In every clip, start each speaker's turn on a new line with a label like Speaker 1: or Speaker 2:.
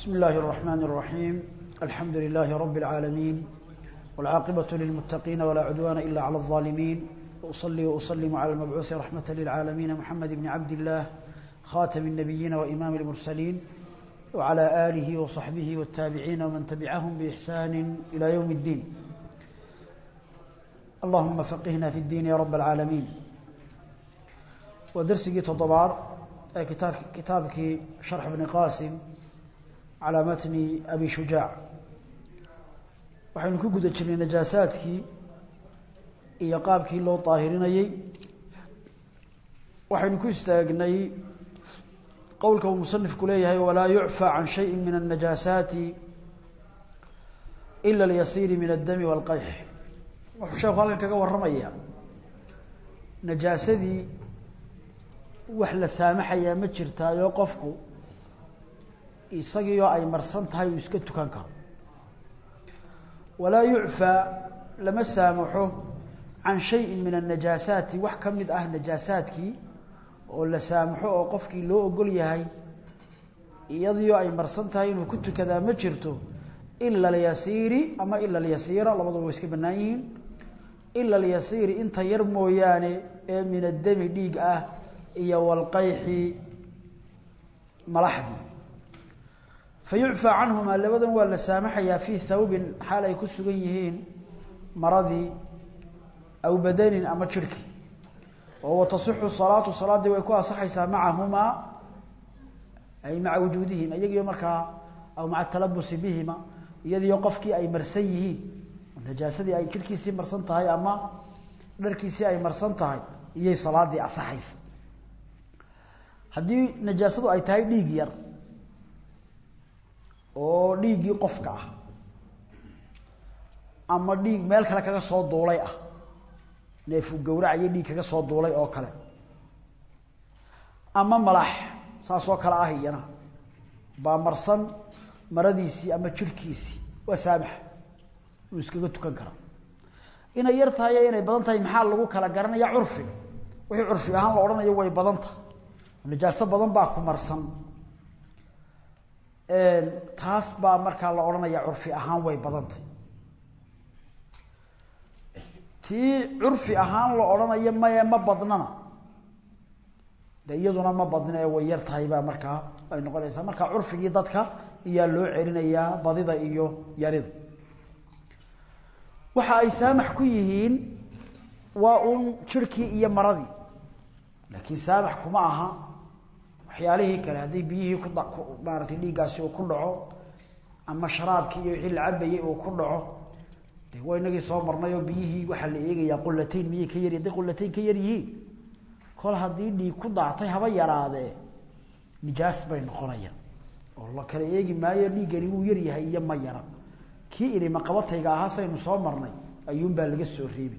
Speaker 1: بسم الله الرحمن الرحيم الحمد لله رب العالمين والعاقبة للمتقين ولا عدوان إلا على الظالمين وأصلي وأسلم على المبعوث رحمة للعالمين محمد بن عبد الله خاتم النبيين وإمام المرسلين وعلى آله وصحبه والتابعين ومن تبعهم بإحسان إلى يوم الدين اللهم فقهنا في الدين يا رب العالمين ودرسي تضبار كتاب كتابك شرح ابن قاسم على متن أبي شجاع waxaynu ku guda jirnay najaasaadkii iyo qaabkii loo daahirinayey waxaynu ku istaagnay qowlka uu musanifku leeyahay walaa yucfى can shayi min الnajaasaati ila اlyasiiri min الdami wاlqayx wuxuu sheeku halkan kaga warramaya najaasadii wax la saamaxayaa ma jirtaayo qofku isagiioo ay marsan tahay uu iska tukan karo walaa yucfaa lama saamaxo can shayin min annajaasaati wax ka mid ah najaasaadkii oo la saamaxo oo qofkii loo ogol yahay iyadiioo ay marsan tahay inuu ku tukadaa ma jirto ila alyasiiri ama ila alyasiira labaduba way iska bannaan yihiin ila alyasiiri inta yar mooyaane ee min addami dhiig ah iyo walqayxi malaxdii fayucfى canhumaa labadan waa la saamaxayaa fii thawbin xaal ay ku sugan yihiin maradii aw badanin ama jirhkii oo watasixu salaatu salaaddii way ku asaxaysaa macahumaa ay maca wujuudihim iyagiyo markaa aw maca talabusi bihima iyadiyo qofkii ay marsan yihiin najaasadii ay jirhkiisii marsan tahay ama dharkiisii ay marsan tahay iyay salaadii asaxaysa haddii najaasadu ay tahay dhiig yar oo dhiiggii qofka ah ama dhiig meel kale kaga soo duulay ah neefu gawracayo dhiig kaga soo duulay oo kale ama malax saasoo kale ah iyana baa marsan maradiisii ama jirhkiisii waa saamax uu iskaga tukan karaa inay yar tahay inay badan tahay maxaa lagu kala garanaya curfiga wixii curfi ahaan la odhanayo way badan tahay najaaso badan baa ku marsan taas baa markaa la odhanaya curfi ahaan way badantay tii curfi ahaan la odhanayo maye ma badnana de iyaduna ma badna ee way yar tahay baa markaa ay noqonaysaa markaa curfigii dadka iyaa loo celinayaa badida iyo yarida waxa ay saamax ku yihiin waa uun jirhkii iyo maradii laakiin saamax kuma aha waxyaalihii kale haddii biyihii ku maaratay dhiiggaasi uu ku dhaco ama sharaabkii iyo wixii la cabayey uu ku dhaco de waa inagii soo marnay oo biyihii waxaa la eegayaa qulatayn miyay ka yar hadday qulatayn ka yar yihiin kol haddii dhiig ku daactay haba yaraadee nijaas bay noqonayaan oo la kala eegi maayo dhiiggani wuu yar yahay iyo ma yara kii ilima qabatayga ahaa saynu soo marnay ayuunbaa laga soo reebi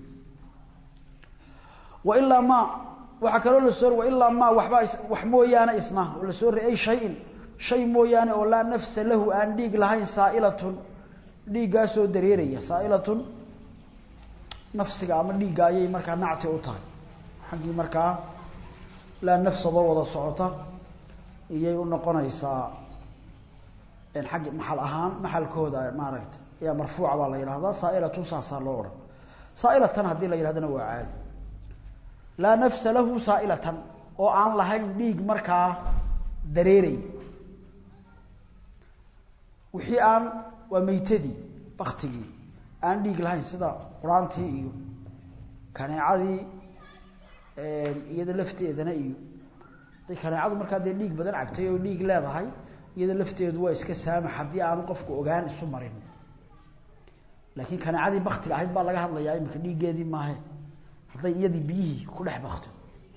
Speaker 1: wa ilaa ma waxaa kaloo lasoo ilaa ma waxba wax mooyaane isna oo lasoo re ay shayin shay mooyaane oo laa nafsa lahu aan dhiig lahayn saailatun dhiiggaasoo dareeraya saailatun nafsiga ama dhiigga ayay markaa nacti u tahay xaggii markaa laa nafsaba wada socota iyay u noqonaysaa xaggi maxal ahaan maxalkooda maaragta ayaa marfuuca baa la yidhahdaa saailatun saasaa loo odhan saailatan haddii la yidhahdana waa caadi laa nafsa lahu saailatan oo aan lahayn dhiig markaa dareeray wixii aan waa meytadii baktigii aan dhiig lahayn sida quraantii iyo kaneecadii iyada lafteedana iyo haday kaneecadu markaa dee dhiig badan cabtay oo dhiig leedahay iyada lafteedu waa iska saamax haddii aanu qofku ogaan isu marin laakiin kaneecadii baktiga ahayd baa laga hadlayaa imika dhiiggeedii maahe hadday iyadii biyihii ku dhex bakto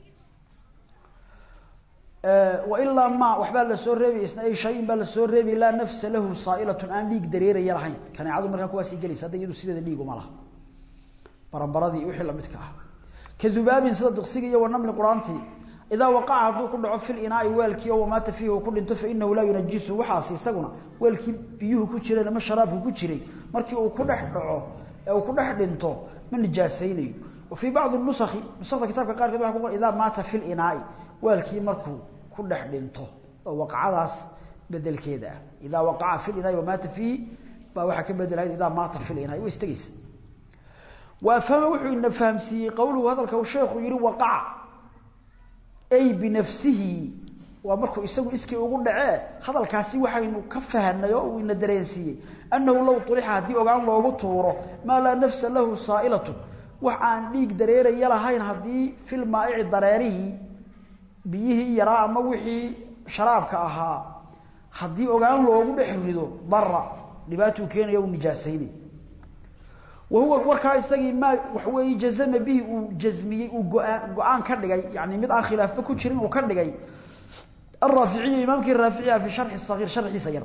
Speaker 1: wailaa ma waxbaa lasoo reebay isna ay shayin baa lasoo reebay laa nafsa lahu saailatun aan dhiig dareeraya lahayn kaneecadu markaa kuwaasii gelaysa hadda iyadu sideeda dhiig uma laha baranbaradii wixii lamidka ah ka dubaabin sida diqsiga iyo wanamli quraantii idaa waqaca hadduu ku dhaco fil inaai weelkii oo wamaata fiihi uu ku dhinto fainahu laa yunajisu waxaas isaguna weelkii biyuhu ku jireen ama sharaabku ku jiray markii uu ku dhex dhaco ee uu ku dhex dhinto ma nijaasaynayo وفي بعض النسخ نسخة كتابك قال كذا إذا مات في الإناء والكي مركو كل حدنته وقعداس bedelkeeda ah idaa waqaca fi linaa'i wamaata fiihi baa waxaa ka bedelahayd idaa maata fi linaa'i way istagaysa waafhama wuxuu ina fahamsiiyey qowluhu hadalka uu sheekhu yihi waqaca ay binafsihi waa markuu isagu iskii ugu dhacee hadalkaasi waxaynu ka fahanay oo uu ina dareensiiyey annahu low ulixa haddii ogaan loogu tuuro maa laa nafsa lahu saa'ilatu wax aan dhiig dareeraya lahayn haddii fil maa'ici dareerihii biyihii yaraa ama wixii sharaabka ahaa haddii ogaan loogu dhex rido dara dhibaatuu keenaya uu nijaasaynay wahuwa warkaa isagii maa waxa weeye jazama bihi uu jazmiyey uu go-aan ka dhigay yani mid aan khilaafba ku jirin uu ka dhigay الرافعي إمامك الرافعي في شرح الصغير شرح صغير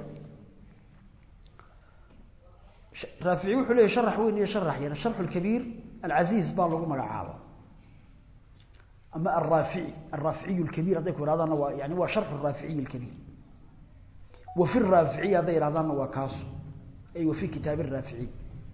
Speaker 1: رافعي وحليه شرح وين يشرح يعني الشرح الكبير العزيز بالله مقعابه أما الرافعي الرافعي الكبير هذا يكون هذا يعني هو شرح الرافعي الكبير وفي الرافعي هذا هذا هو كاس أي وفي كتاب الرافعي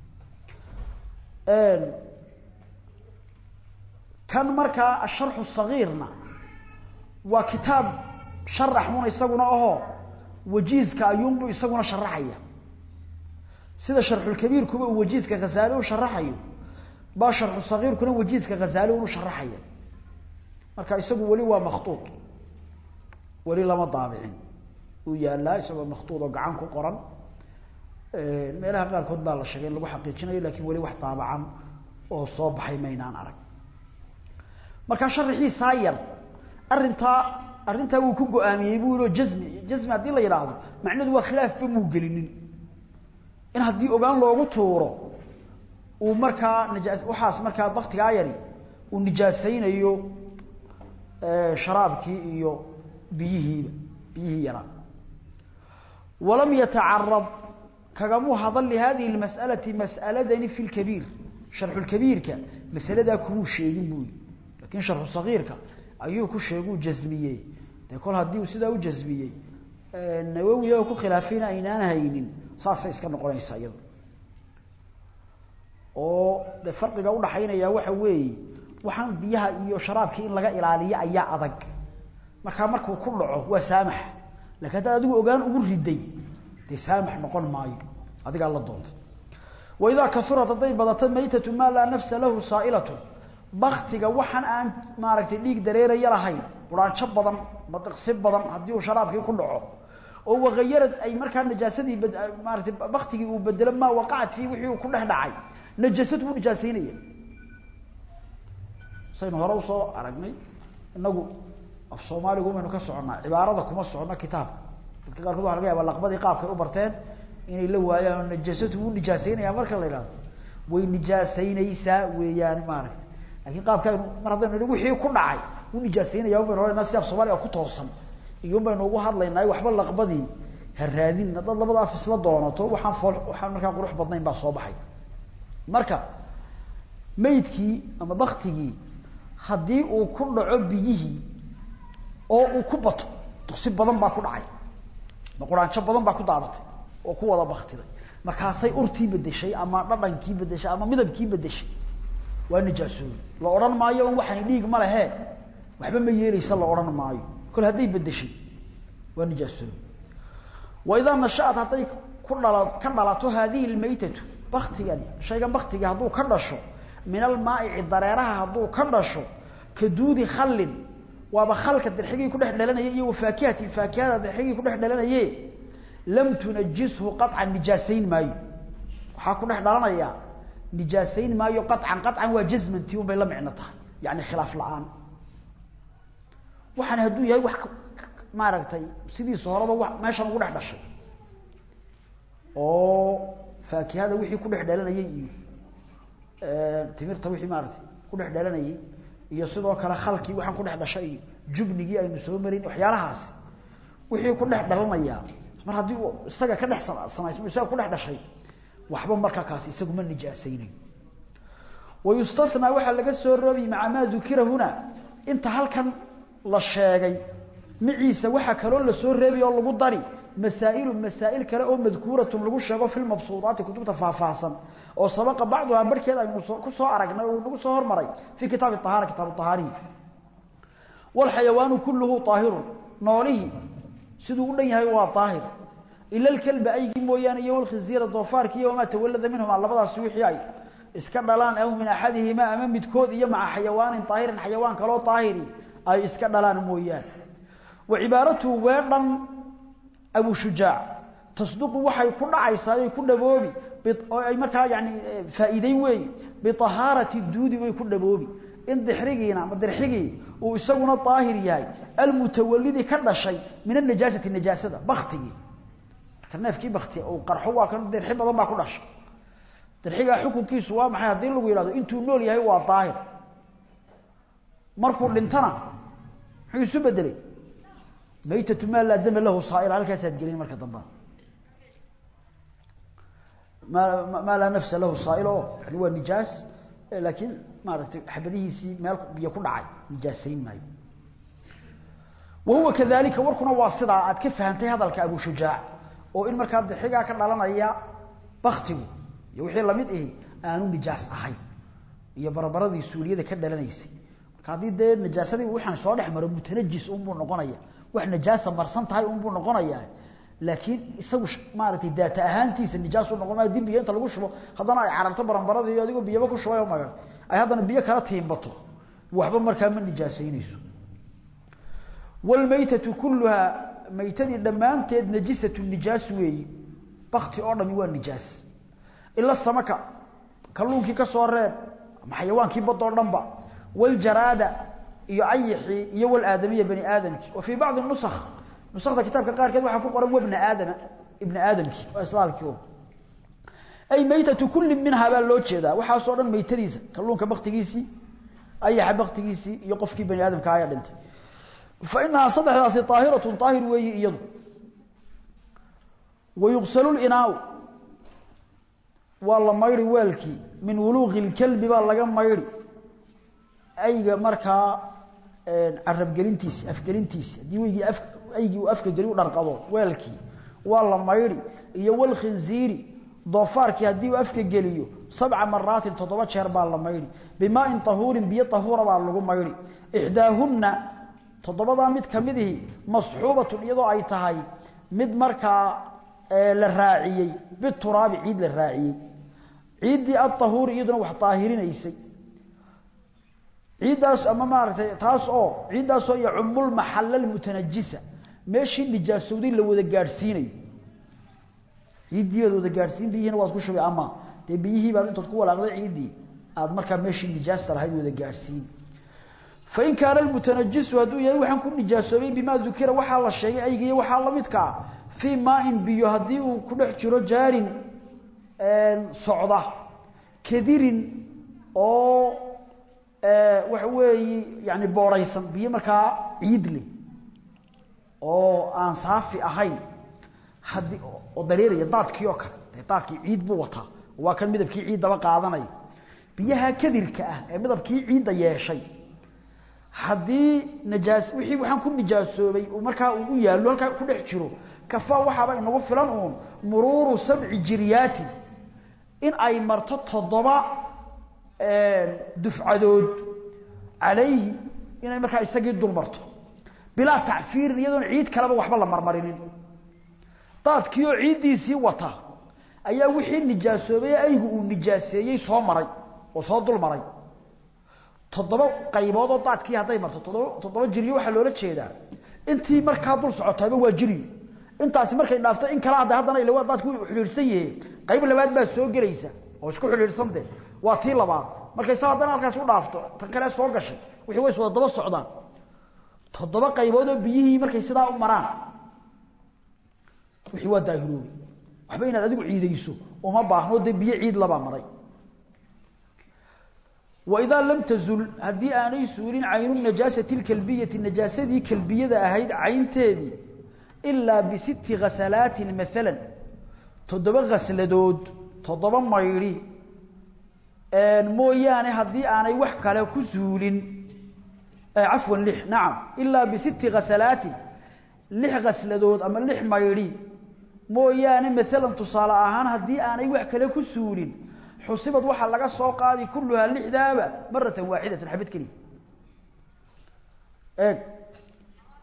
Speaker 1: كان مركا الشرح الصغيرنا وكتاب sharax una isaguna ahoo wajiiska ayuunbu isaguna sharaxaya sida sharxulkabiir kuba uu wajiiska khasaali u sharaxayo baa sharxu sagiirkuna wajiiska khasaali unu sharaxaya marka isagu weli waa makhtuud weli lama daabicin uu yaalaa isagoo makhtuud oo gacan ku qoran meelaha qaarkood baa la sheegay in lagu xaqiijinayo lakin weli wax daabacan oo soo baxay maynaan arag marka sharaxiisaa yar arintaa arrintaa wuu ku go-aamiyey buu yidhi jazmi jazmi haddii la yidhaahdo macnaheedu waa khilaafba muu gelinin in haddii ogaan loogu tuuro uu markaa nijaas waxaas markaa baktigaa yari uu nijaasaynayo sharaabkii iyo biyihiiba biyihii yaraa walam yatacarad kagamuu hadal lihadihi lmas'alati mas'aladani fi lkabiir sharxu lkabiirka masaladaa kumuu sheegin buu yidhi lakin sharxu sagiirka ayuu ku sheeguu jasmiyey dee kol haddii uu sidaa u jasmiyey nawowi oo ku khilaafayna aynaan haynin saasay iska noqonaysaa iyado oo de farqiga udhaxaynaya waxa weeye waxaan biyaha iyo sharaabkii in laga ilaaliyo ayaa adag markaa markuu ku dhaco waa saamax lakin haddaad adigu ogaan ugu riday dee saamax noqon maayo adigaa la doontay waidaa kasurat hadday badato maytatu maa laa nafsa lahu saa'ilatu baktiga waxaan aan maaragtay dhiig dareeraya lahayn quraanjo badan madiqsi badan haddii uu sharaabkii ku dhaco oo wagayarad ay markaa najaasadii maaratay baktigii uu bedelo maa waqacat fii wixii uu ku dhex dhacay najaasad buu nijaasaynaya saynu hore usoo aragnay inagu af soomaaligu maynu ka soconnaa cibaarada kuma socono kitaabka dadka qaarkood waxa laga yaaba laqbadii qaabkay u barteen inay la waayaan oo najaasadu wuu nijaasaynaya marka la yidhahdo way nijaasaynaysaa weeyaan maaragtay lakin qaabka mar haddaynu nihi wixii ku dhacay wuu nijaasaynaya baynu ohanayna si af soomaaliga ku toosan iyun baynu ugu hadlaynaa waxba laqbadii ha raadin haddaad labada af isla doonato waxaan fool waxaan markaa qurux badnayn baa soo baxay marka maydkii ama baktigii haddii uu ku dhaco biyihii oo uu ku bato duksi badan baa ku dhacay ma quraanjo badan baa ku daadatay oo ku wada baktiday markaasay urtii bedeshay ama dhadhankii bedeshay ama midabkii bedeshay waa nijaasoobi la odhan maayo on waxani dhiig ma lehe waxba ma yeelaysa la odhan maayo kol hadday bedeshay waa nijaasoobi waidaa nashaat hadday ku dhala ka dhalato haadihi lmaytatu baktigani shaygan baktigii hadduu ka dhasho min almaaici dareeraha hadduu ka dhasho ka duudi khallin waaba khalka dirxigii kudhex dhalanaya iyo wafaakihati faakihada dirxigii kudhex dhalanaye lam tunajishu qaطcan nijaasayn maayo waxaa ku dhex dhalanaya nijaasayn maayo qaطcan qaطcan waa jazmanti un bay la micno tahay yani khilaaf la-aan waxaan hadduu yahay wax maaragtay sidiisa horeba wa meeshan ugu dhex dhashay oo faakihada wixii ku dhex dhalanayay iyo timirta wixii maaratay ku dhex dhalanayay iyo sidoo kale khalkii waxaan ku dhex dhashay iyo jubnigii aynu soo marin waxyaalahaasi wixii ku dhex dhalanayaa mar haddii uu isaga ka dhex samaysmo isaga ku dhex dhashay waxba markaa kaasi isagu ma nijaasaynayo wayustathnaa waxaa laga soo roobi maca maa dukira huna inta halkan la sheegay maciisa waxaa kaloo lasoo reebay oo lagu dari masaa'ilu masaa'il kale oo madkuuratun lagu sheego fi lmabsuudaati kutubta faahfaahsan oo sabaqa bacduhaa barhkeed aynu ku soo aragnay oo nagu soo hormaray fii kitaabi ahaara kitaabu ahaarihi waalxayawaanu kulluhu aahirun noolihii siduu u dhan yahay waa daahir ila alkalba aygii mooyaane iyo walkhinziira doofaarki iyo wamaa tawallada minhuma labadaasi wixii ay iska dhalaan aw min axadihima ama midkood iyo maca xayawaanin daahirin xayawaan kaloo daahiri ay iska dhalaan mooyaane wa cibaaratuhu weedhan abu shujaac tasduqu waxay ku dhacaysaa ay ku dhaboobi oo ay markaa yani faa'iiday weey biطahaarati duudi way ku dhaboobi in dixrigiina ama dirxigii uu isaguna daahir yahay almutawallidi ka dhashay min anajaasati najaasada baktigii marka neefkii bakti uu qarxo waa kan dirxi badan baa ku dhashay dirxigaa xukunkiisu waa maxay haddii lagu yidhahdo intuu nool yahay waa daahir markuu dhintana muxuu isu bedelay maytatu maa laa dama lahu saaila halkaasaad gelin marka dambaa ma maa laa nafsa lahu saail oo yani waa nijaas laakiin maaragtay xabadihiisii meel biyo ku dhacay nijaasayn maayo wa huwa kadalika warkuna waa sidaa aad ka fahantay hadalka abu shujaac oo in markaa dixigaa ka dhalanaya baktigu iyo wixii lamid ahi aanu nijaas ahayn iyo barabaradii suuliyada ka dhalanaysay marka haddii dee najaasadii waxaan soo dhex maro mutanajis unbuu noqonaya wax najaasa marsan tahay unbuu noqonayaa laakiin isagu maaragtay daata ahaantiisa nijaasu noqon maayo dib biyo inta lagu shubo haddana ay cararto baranbaradii iyo adigoo biyaba ku shubay oo magan ay haddana biyo kala tiimbato waxba markaa ma nijaasaynayso walmaytatu kulluhaa maytadii dhammaanteed najisatu nijaas weeyi bakti oo dhami waa nijaas ila samaka kalluunkii ka soo reeb ama xayawaankii badoo dhanba waljaraada iyo ayixii iyo walaadamiya bani aadamkii wa fii bacdi nusakh nusakda kitaabka qaarkeed waxaa ku qoran wabna aadama ibna aadamkii waa islaalkii ay maytatu kulli minhaa baa loo jeedaa waxaasoo dhan maytadiisa kalluunka baktigiisii ayaxa baktigiisii iyo qofkii bani aadamka ayaa dhintay fa inahaa saddexdaasi aahiratun aahir weeyi iyadu wayuqsalu linaau waa la maydhi weelkii min wuluuqi lkalbi baa laga maydhi ayga markaa carabgelintiisi afgelintiisi haddii weygii af aygii uu afka geli u dharqado weelkii waa la maydhi iyo walkhinziiri doofaarkii haddii uu afka geliyo sabca maraatin toddoba jeer baa la maydhi bimaain tahuurin biyo tahuura baa lagu maydhi ixdaahunna toddobadaa mid ka midihi masxuubatun iyadoo ay tahay mid markaa la raaciyey bituraabi ciid la raaciyey ciiddii aahuuri iyaduna wax daahirinaysay ciiddaas ama maaragtay taas oo ciiddaasoo yacumulmaxalla almutanajisa meeshii nijaasowday la wada gaadhsiinayo ciiddii baad wada gaadhsiin biyihiina waad ku shubay ama dee biyihii baad intaad ku walaaqday ciiddii aad markaa meeshii nijaasta lahayd wada gaadhsiin fain kaana almutanajisu hadduu yahay waxaan ku nijaasoobay bimaa dukira waxaa la sheegay aygiiyo waxaa la midkaa fii maain biyo haddii uu ku dhex jiro jaarin socda kadirin oo waxa weeye yani boorhaysan biyo markaa ciid leh oo aan saafi ahayn haddii oo dareeraya daadkii oo kale dee daadkii ciid buu wataa waa kan midabkii ciiddaba qaadanaya biyaha kadirka ah ee midabkii ciidda yeeshay haddii najaas wixii waxaan ku nijaasoobay markaa uu u yaallo halkaa ku dhex jiro kafaa waxaaba inagu filan uun muruuru sabci jiryaatin in ay marto toddoba dufcadood calayhi inay markaa isagii dul marto bilaa tacfiirin iyadoon ciid kaleba waxba la marmarinin daadkii oo ciiddiisii wata ayaa wixii nijaasoobay aygu uu nijaaseeyey soo maray oo soo dul maray toddoba qaybood oo daadkii hadday marto toddoba toddoba jiryo waxaa loola jeedaa intii markaa dul socotaaba waa jiryo intaasi markay dhaafto in kala hadda haddana ila waa daadku xidhiidhsan yahe qayb labaad baa soo gelaysa oo isku xidhiidhsante waa tii labaad markay sa haddana halkaas u dhaafto tan kale soo gashay wixii way iswada daba socdaan toddoba qaybood oo biyihii markay sidaa u maraan wixii waa daahiroobi waxba inaad adigu ciidayso uma baahno dee biyo ciid labaa maray waidaa lam tazul haddii aanay suulin caynu najaasati lkalbiyati najaasadii kalbiyada ahayd caynteedii ilaa bisitti ghasalaatin maalan toddoba ghasladood toddoba maydhi mooyaane haddii aanay wax kale ku suulin cafwan lix nacam ilaa bisitti ghasalaatin lix ghasladood ama lix maydhi mooyaane maalan tusaale ahaan haddii aanay wax kale ku suulin xusibad waxaa laga soo qaadi kulluhaa lixdaaba maratan waaxidatan xabad keliya eeg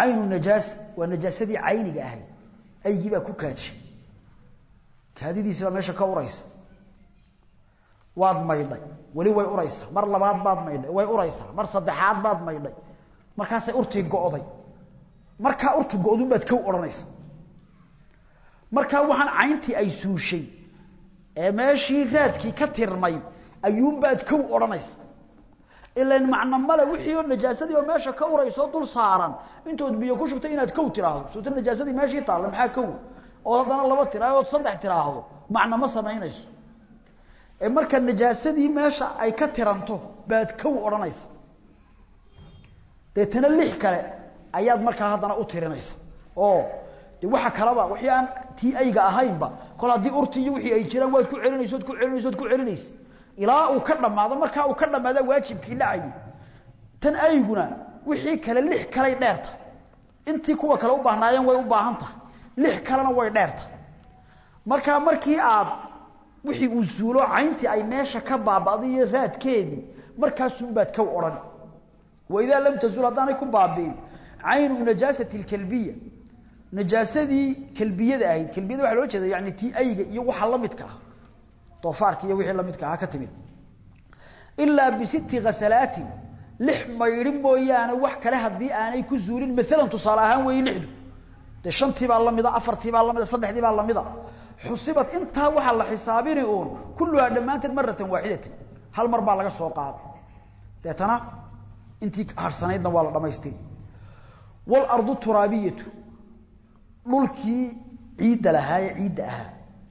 Speaker 1: aynu najaas waa najaasadii ayniga ahay aygii baa ku kaadshay kaadidiisi baa meesha ka uraysa waad maydhay weli way uraysaa mar labaad baad maydhay way uraysaa mar saddexaad baad maydhay markaasay urtii go'day markaa urtu go'dun baad kow odhanaysa markaa waxaan cayntii ay suushay ee meeshii raadkii ka tirmay ayuunbaad kow odhanaysa ilan macno male wixii oo najaasadii oo meesha ka urayso dul saaran intood biyo ku shubtay inaad kow tiraahdo suuta najaasadii meeshii taalla maxaa kow oo haddana laba tiraahdo ood saddex tiraahdo macno ma samaynayso ee marka najaasadii meesha ay ka tiranto baad kow odhanaysa deetana lix kale ayaad markaa haddana u tirinaysa oo de waxa kaleba wixii aan tii ayga ahaynba kol haddii urtii iyo wixii ay jiraan waad ku celinaysa ood ku celinaysa ood ku celinaysa ilaa uu ka dhammaado markaa uu ka dhammaada waajibkii dhacayay tan ayguna wixii kale lix kaley dheerta intii kuwa kale u baahnaayeen way u baahan tahay lix kalena way dheerta markaa markii aad wixii uu suulo cayntii ay meesha ka baaba'day iyo raadkeedii markaasunbaad kow odhan waidaa lam tazuul haddaanay ku baabi'in caynu najaasati lkalbiya najaasadii kalbiyada ahayd kalbiyada waxa loo jeeda yani tii ayga iyo waxa la midka ah doofaarka iyo wixii la midka ah ka timid ilaa bisitti ghasalaatin lix maydhin mooyaane wax kale haddii aanay ku zuulin maalan tusaale ahaan weeye lixdu dee shantii baa lamida afartii baa lamida saddexdii baa lamida xusibat intaa waxaa la xisaabini uun kulluhaa dhammaanteed maratan waaxidatan hal mar baa laga soo qaaday deetana intii harsanaydna waa la dhamaystiri waalardu turaabiyatu dhulkii ciidda lahaaye ciidda ahaa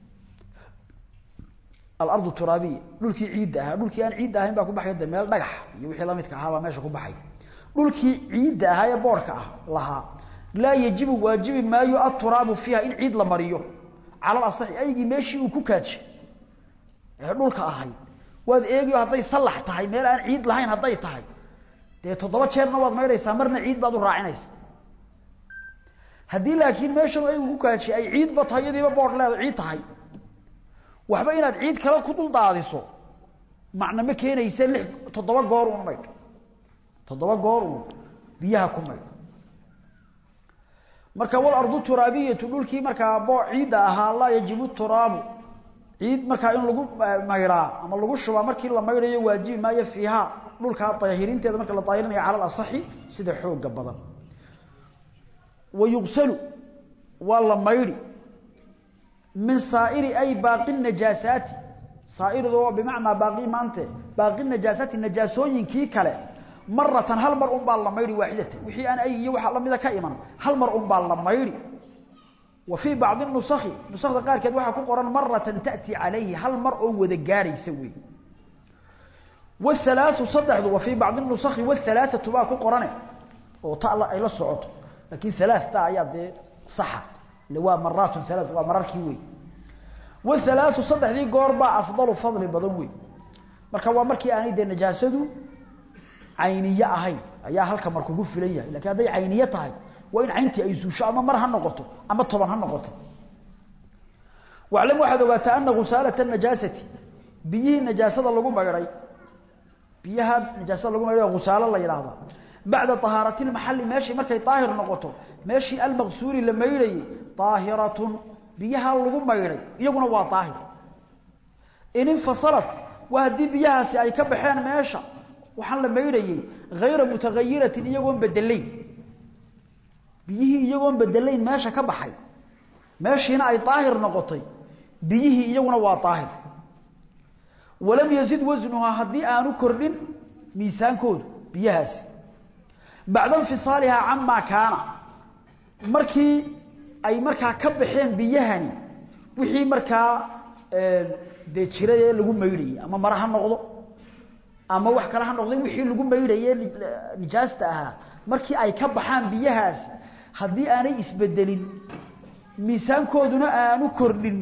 Speaker 1: alardu turaabiya dhulkii ciidda ahaa dhulkii aan ciidda ahayn baa ku baxay de meel dhagax iyo wixii lamidka ahaa baa meesha ku baxay dhulkii ciidda ahaa ee boorka ah lahaa laa yajibu waajibi maayo aturaabu fiiha in ciid la mariyo cala asaxi aygii meeshii uu ku kaadshay ee dhulka ahayd waad eegiyo hadday sallax tahay meel aan ciid lahayn hadday tahay dee toddoba jeerna waad maydhaysaa marna ciid baad u raacinaysa haddii laakiin meeshan aygu ku kaadshay ay ciidba tahay iyadiiba boor leedo ciid tahay waxba inaad ciid kale ku dul daadiso macna ma keenaysa lix toddoba goor uun maydh toddoba goor uun biyaha ku maydh marka walardu turaabiyatu dhulkii markaa boo ciidda ahaa laa yajibu turaabu ciid markaa in lagu maydhaa ama lagu shubaa markii la maydhayo waajibi maayo fiiha dhulkaa daahirinteeda marka la daahirinayo cala alasaxi sida xooga badan wa yugsalu waa la maydhi min saairi ay baaqi najaasaati saairidu waa bimacnaa baaqi maante baaqi najaasaati najaasooyinkii kale maratan hal mar un baa la maydhi waaxidatan wixii aan ay iyo waxa lamida ka iman hal mar un baa la maydhi wa fii bacdi nusakhi nusakda qaarkeed waxaa ku qoran maratan ta'ti calayhi hal mar oo wada gaadhaysa wey wathalaathu saddexdu wa fii bacdi nusakhi wathalaathatu baa ku qorane oo ta ay la socoto laakiin halaathta ayaa dee saxa waa maraatun halaath waa mararkii wey wathalaathu saddexdii goor baa afdalu fadli badan wey marka waa markii aanay dee najaasadu cayniye ahayn ayaa halka mar kugu filan yahay lakiin hadday cayniye tahay waa in cayntii ay suusho ama mar ha noqoto ama toban ha noqoto waclam waxaad ogaataa ana khusaalata najaasati biyihii najaasada lagu maydhay biyaha najaasada lagu maydhay khusaalo la yidhaahdaa bacda طahaarati اmaxali meeshii markay daahir noqoto meeshii almaqsuuri la maydhayey طaahiratun biyaha lagu maydhay iyaguna waa daahir in infasalat waa haddii biyahaasi ay ka baxeen meesha waxaan la maydhayey hayra mutagayiratin iyagoon bedelayn biyihii iyagoon bedelayn meesha ka baxay meeshiina ay daahir noqotay biyihii iyaguna waa daahir walam yazid wasnuhaa haddii aanu kordhin miisaankoodu biyahaasi bacda infisaalihaa camaa kaana markii ay markaa ka baxeen biyahani wixii markaa dee jiray ee lagu maydhayey ama mara ha noqdo ama wax kale ha noqday wixii lagu maydhaye nijaasta ahaa markii ay ka baxaan biyahaasi haddii aanay isbedelin miisaankooduna aanu kordhin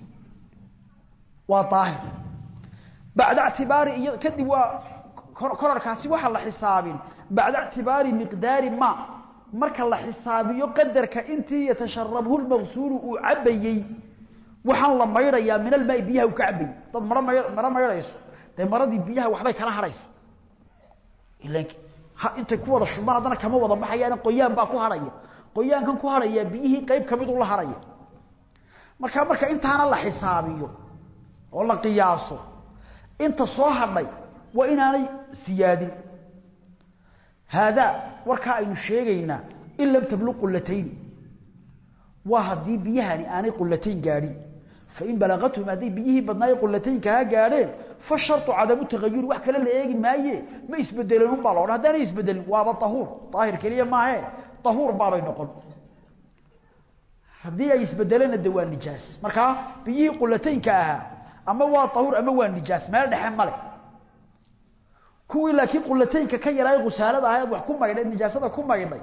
Speaker 1: waa daahir bacda ictibaari iyo kadib waa korarkaasi waxaa la xisaabin bacda ictibaari miqdaari ma marka la xisaabiyo qadarka intii yatasharabhu lmaqsuulu uu cabayey waxaan la maydhayaa min almaai biyaha uu ka cabayey dad maro may maro maydhayso dee maradii biyaha waxbay kala harhaysa ilan ha intay ku wada shubmaan haddana kama wada baxayaan qoyaan baa ku harhaya qoyaankan ku harhaya biyihii qayb ka mid u la harhaya markaa marka intaana la xisaabiyo oo la qiyaaso inta soo hadhay waa inaanay siyaadin haadaa warkaa aynu sheegaynaa in lam tabluq qulatayni waa haddii biyahani aanay qulatayn gaadhin fain balagathum hadday biyihii badnaaye qulataynkaha gaadheen fa shartu cadamu tagayuri wax kale la eegi maaye ma isbedeleen unbaa la odhan haddaanay isbedelin waaba ahuur daahir keliya maahe ahuur baabay noqon haddii ay isbedeleenna de waa nijaas markaa biyihii qulataynka ahaa ama waa ahuur ama waa nijaas meel dhexe male kuwii laakiin qulataynka ka yaraay khusaalada ahayd wax ku maydhay nijaasada ku maydhay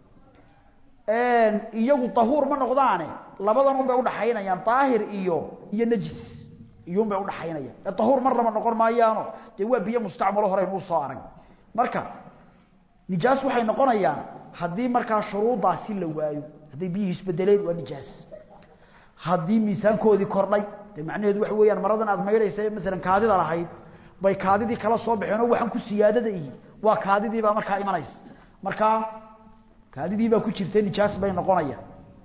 Speaker 1: iyagu ahuur ma noqdaane labadan un bay udhaxaynayaan daahir iyo iyo najis iyun bay udhaxaynayaan ee ahuur marnaba noqon maayaano dee waa biyo mustacmalo horeyn uu soo arag marka nijaas waxay noqonayaan haddii markaa shuruudaasi la waayo hadday biyihii isbedeleen waa nijaas haddii miisaankoodii kordhay de macnaheedu waxa weeyaan maradan aad maydhaysa maalan kaadida lahayd bay kaadidii kala soo baxeen oo waxaan ku siyaadada ihi waa kaadidiibaa markaa imanaysa markaa kaadidiibaa ku jirta nijaas bay noqonayaan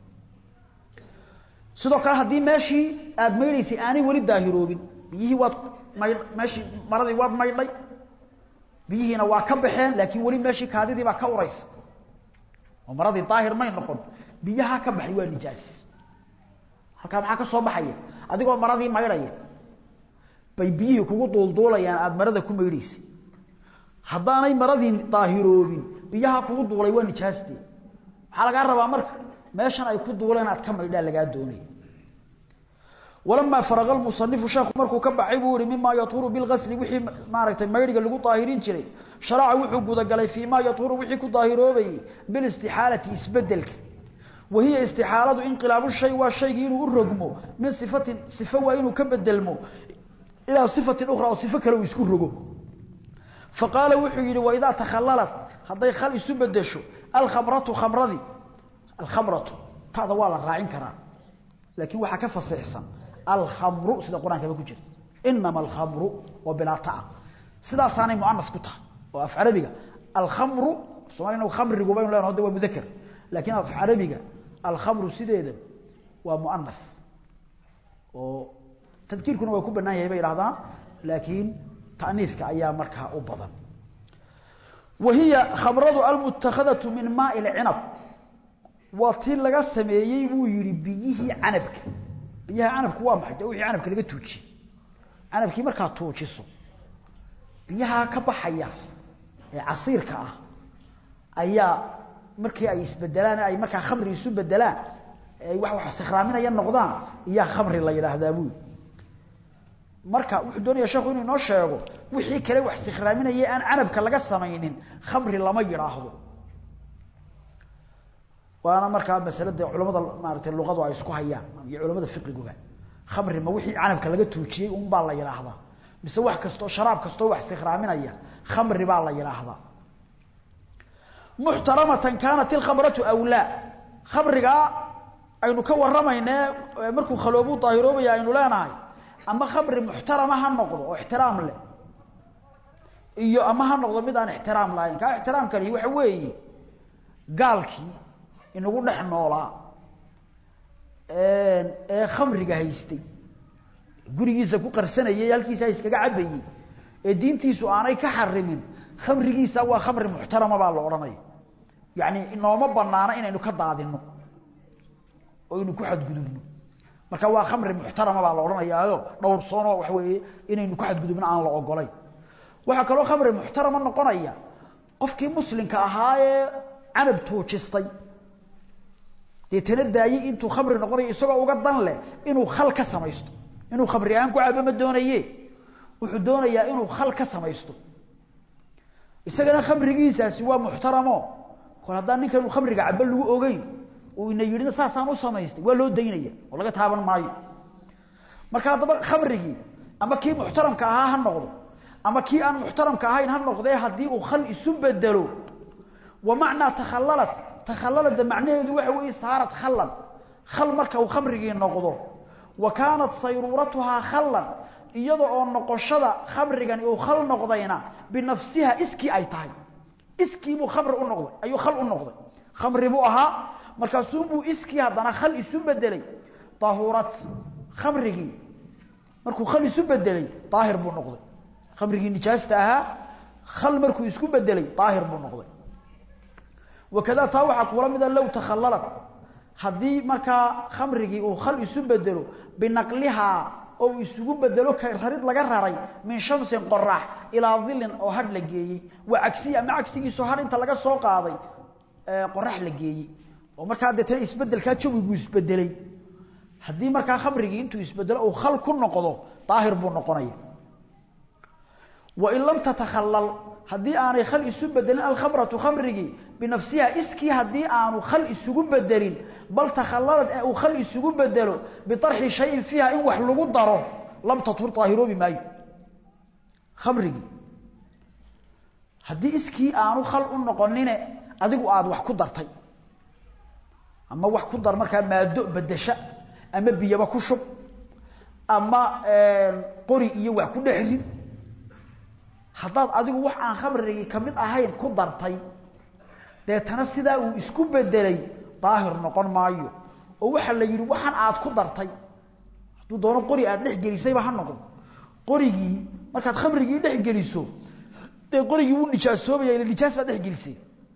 Speaker 1: sidoo kale haddii meeshii aad maydhaysay aanay weli daahiroobin biyihii waad maydh meeshii maradii waad maydhay biyihiina waa ka baxeen laakiin weli meeshii kaadidii baa ka uraysa oo maradii daahir may noqon biyaha ka baxay waa nijaas halkaa maxaa ka soo baxaya adigoo maradii maydhaya bay biyihii kugu duulduulayaan aada marada ku maydhaysay haddaanay maradii daahiroobin biyaha kugu duulay waa nijaaste maxaa lagaa rabaa marka meeshan ay ku duuleen aad ka maydhaa lagaa doonaya walamaa faraqa lmusanifu sheekhu markuu ka baxay buu yihi mimaa yatuuru bilgasli wixii maaragtay maydhiga lagu daahirin jiray sharaca wuxuu gudagalay fii maa yatuuru wixii ku daahiroobayey bilistixaalati isbedelka wahiya istixaaladu inqilaabu shay waa shaygii inuu u rogmo min sifatin sifo waa inuu ka bedelmo ilaa sifatin ukhra oo sifo kale uu isku rogo faqaala wuxuu yidhi waidaa takhalalat hadday khal isu bedesho alkhamratu khamradii alkhamratu tada waa la raacin karaa laakiin waxaa ka fasiixsan alkhamru sida qur-aankaba ku jirta inama alkhamru oo bilaa taa sidaasaanay muanas ku tahay oo af carabiga alkhamru somalia khamrigu baynu leenaho de waa mudaker laakiin af carabiga alkhamru sideeda waa muanas oo tadkiirkuna waa ku banaan yahay bay idhahdaan laakiin ta'niiska ayaa markaa u badan wa hiya khamradu almutakadatu min maai lcinab waa tii laga sameeyey buu yihi biyihii canabka biyaha canabku waa maxay de wixii canabka laga tuujiyey canabkii markaa tuujiso biyaha ka baxaya ee casiirka ah ayaa markii ay isbedelaan ay markaa khamri isu bedelaan ay wax wax sikhraaminaya noqdaan iyaa khamri la yidhaahdaa buu marka wuxuu doonaya sheekhu inuu inoo sheego wixii kale wax sikhraaminaya aan canabka laga samaynin khamri lama yidhaahdo waana markaa masalada culamada maaratay luqadu ay isku hayaan iyo culamada fiqiguba khamri ma wixii canabka laga tuujiyey un baa la yidhaahdaa mise wax kastoo sharaab kastoo wax sikhraaminaya khamri baa la yidhaahdaa muxtaramatan kaanat ilkhamratu awlaa khamrigaa aynu ka waramayne markuu khaloobu daahiroobaya aynu leenahay ama khamri muxtarama ha noqdo oo ixtiraam leh iyo ama ha noqdo mid aan ixtiraam lahayn kaa ixtiraamkani waxa weeye gaalkii inagu dhex noolaa ee khamriga haystay gurigiisa ku qarsanayay halkiisa iskaga cabayey ee diintiisu aanay ka xarimin khamrigiisa waa khamri muxtarama baa la odhanaya yacni inooma banaana inaynu ka daadino oo aynu ku xadgudubno marka waa khamri muxtarama baa la odhanayaayo dhowrsoonoo waxa weeye inaynu ku xadgudubno aan la ogolayn waxaa kaloo khamri muxtarama noqonaya qofkii muslimka ahaa ee canab tuujistay deetana daayey intuu khamri noqonayo isagoo uga dan leh inuu khal ka samaysto inuu khamri aan ku cabo ma doonaye wuxuu doonayaa inuu khal ka samaysto isagana khamrigiisaasi waa muxtaramo kol haddaan ninkan inu khamriga cabo lagu ogeyn uu ina yidhina saasaan u samaystay waa loo daynaya oo laga taaban maayo marka haddaba khamrigii ama kii muxtaramka ahaa ha noqdo ama kii aan muxtaramka ahayn ha noqdee haddii uu khal isu bedelo wa macnaa takhallalat takhallalada macnaheedu waxa weeye saarat khallan khal marka uu khamrigii noqdo wa kaanat sayruuratuhaa khallan iyada oo noqoshada khamrigani uu khal noqdayna binafsiha iskii ay tahay iskii buu khamri u noqday ayuu khal u noqday khamri buu ahaa markaasuu buu iskii haddana khal isu bedelay tahurat khamrigii markuu khal isu bedelay daahir buu noqday khamrigii nijaasta ahaa khal markuu isku bedelay daahir buu noqday wakada taa waxaa kuula mida low takhallalat haddii markaa khamrigii uu khal isu bedelo binaqlihaa oo uu isugu bedelo rarid laga raray min shamsin qorax ilaa dilin oo hadh la geeyey waa cagsiyi ama cagsigiisu hadh inta laga soo qaaday qorax la geeyey oo markaa deetana isbedelkaa jawigu isbedelay haddii markaa khamrigii intuu isbedelo uu khal ku noqdo daahir buu noqonaya wain lam tatakhallal haddii aanay khal isu bedelin alkhamratu khamrigii binafsiha iskii haddii aanu khal isugu bedelin bal takhallalad ee uu khal isugu bedelo biarxi shayin fiiha in wax lagu daro lam tatur daahiroobi maayo khamrigii haddii iskii aanu khal u noqonine adigu aada wax ku dartay ama wax ku dar markaa maado bedesha ama biyaba ku shub ama qori iyo wax ku dhex rid haddaad adigu wax aan khamrigii ka mid ahayn ku dartay deetana sidaa uu isku bedelay daahir noqon maayo oo waxaa la yidhi waxaan aad ku dartay hadduu doono qori aad dhex gelisayba ha noqon qorigii markaad khamrigii dhex geliso dee qorigii wuu nijaasoobaya ila nijaas baad dhex gelisay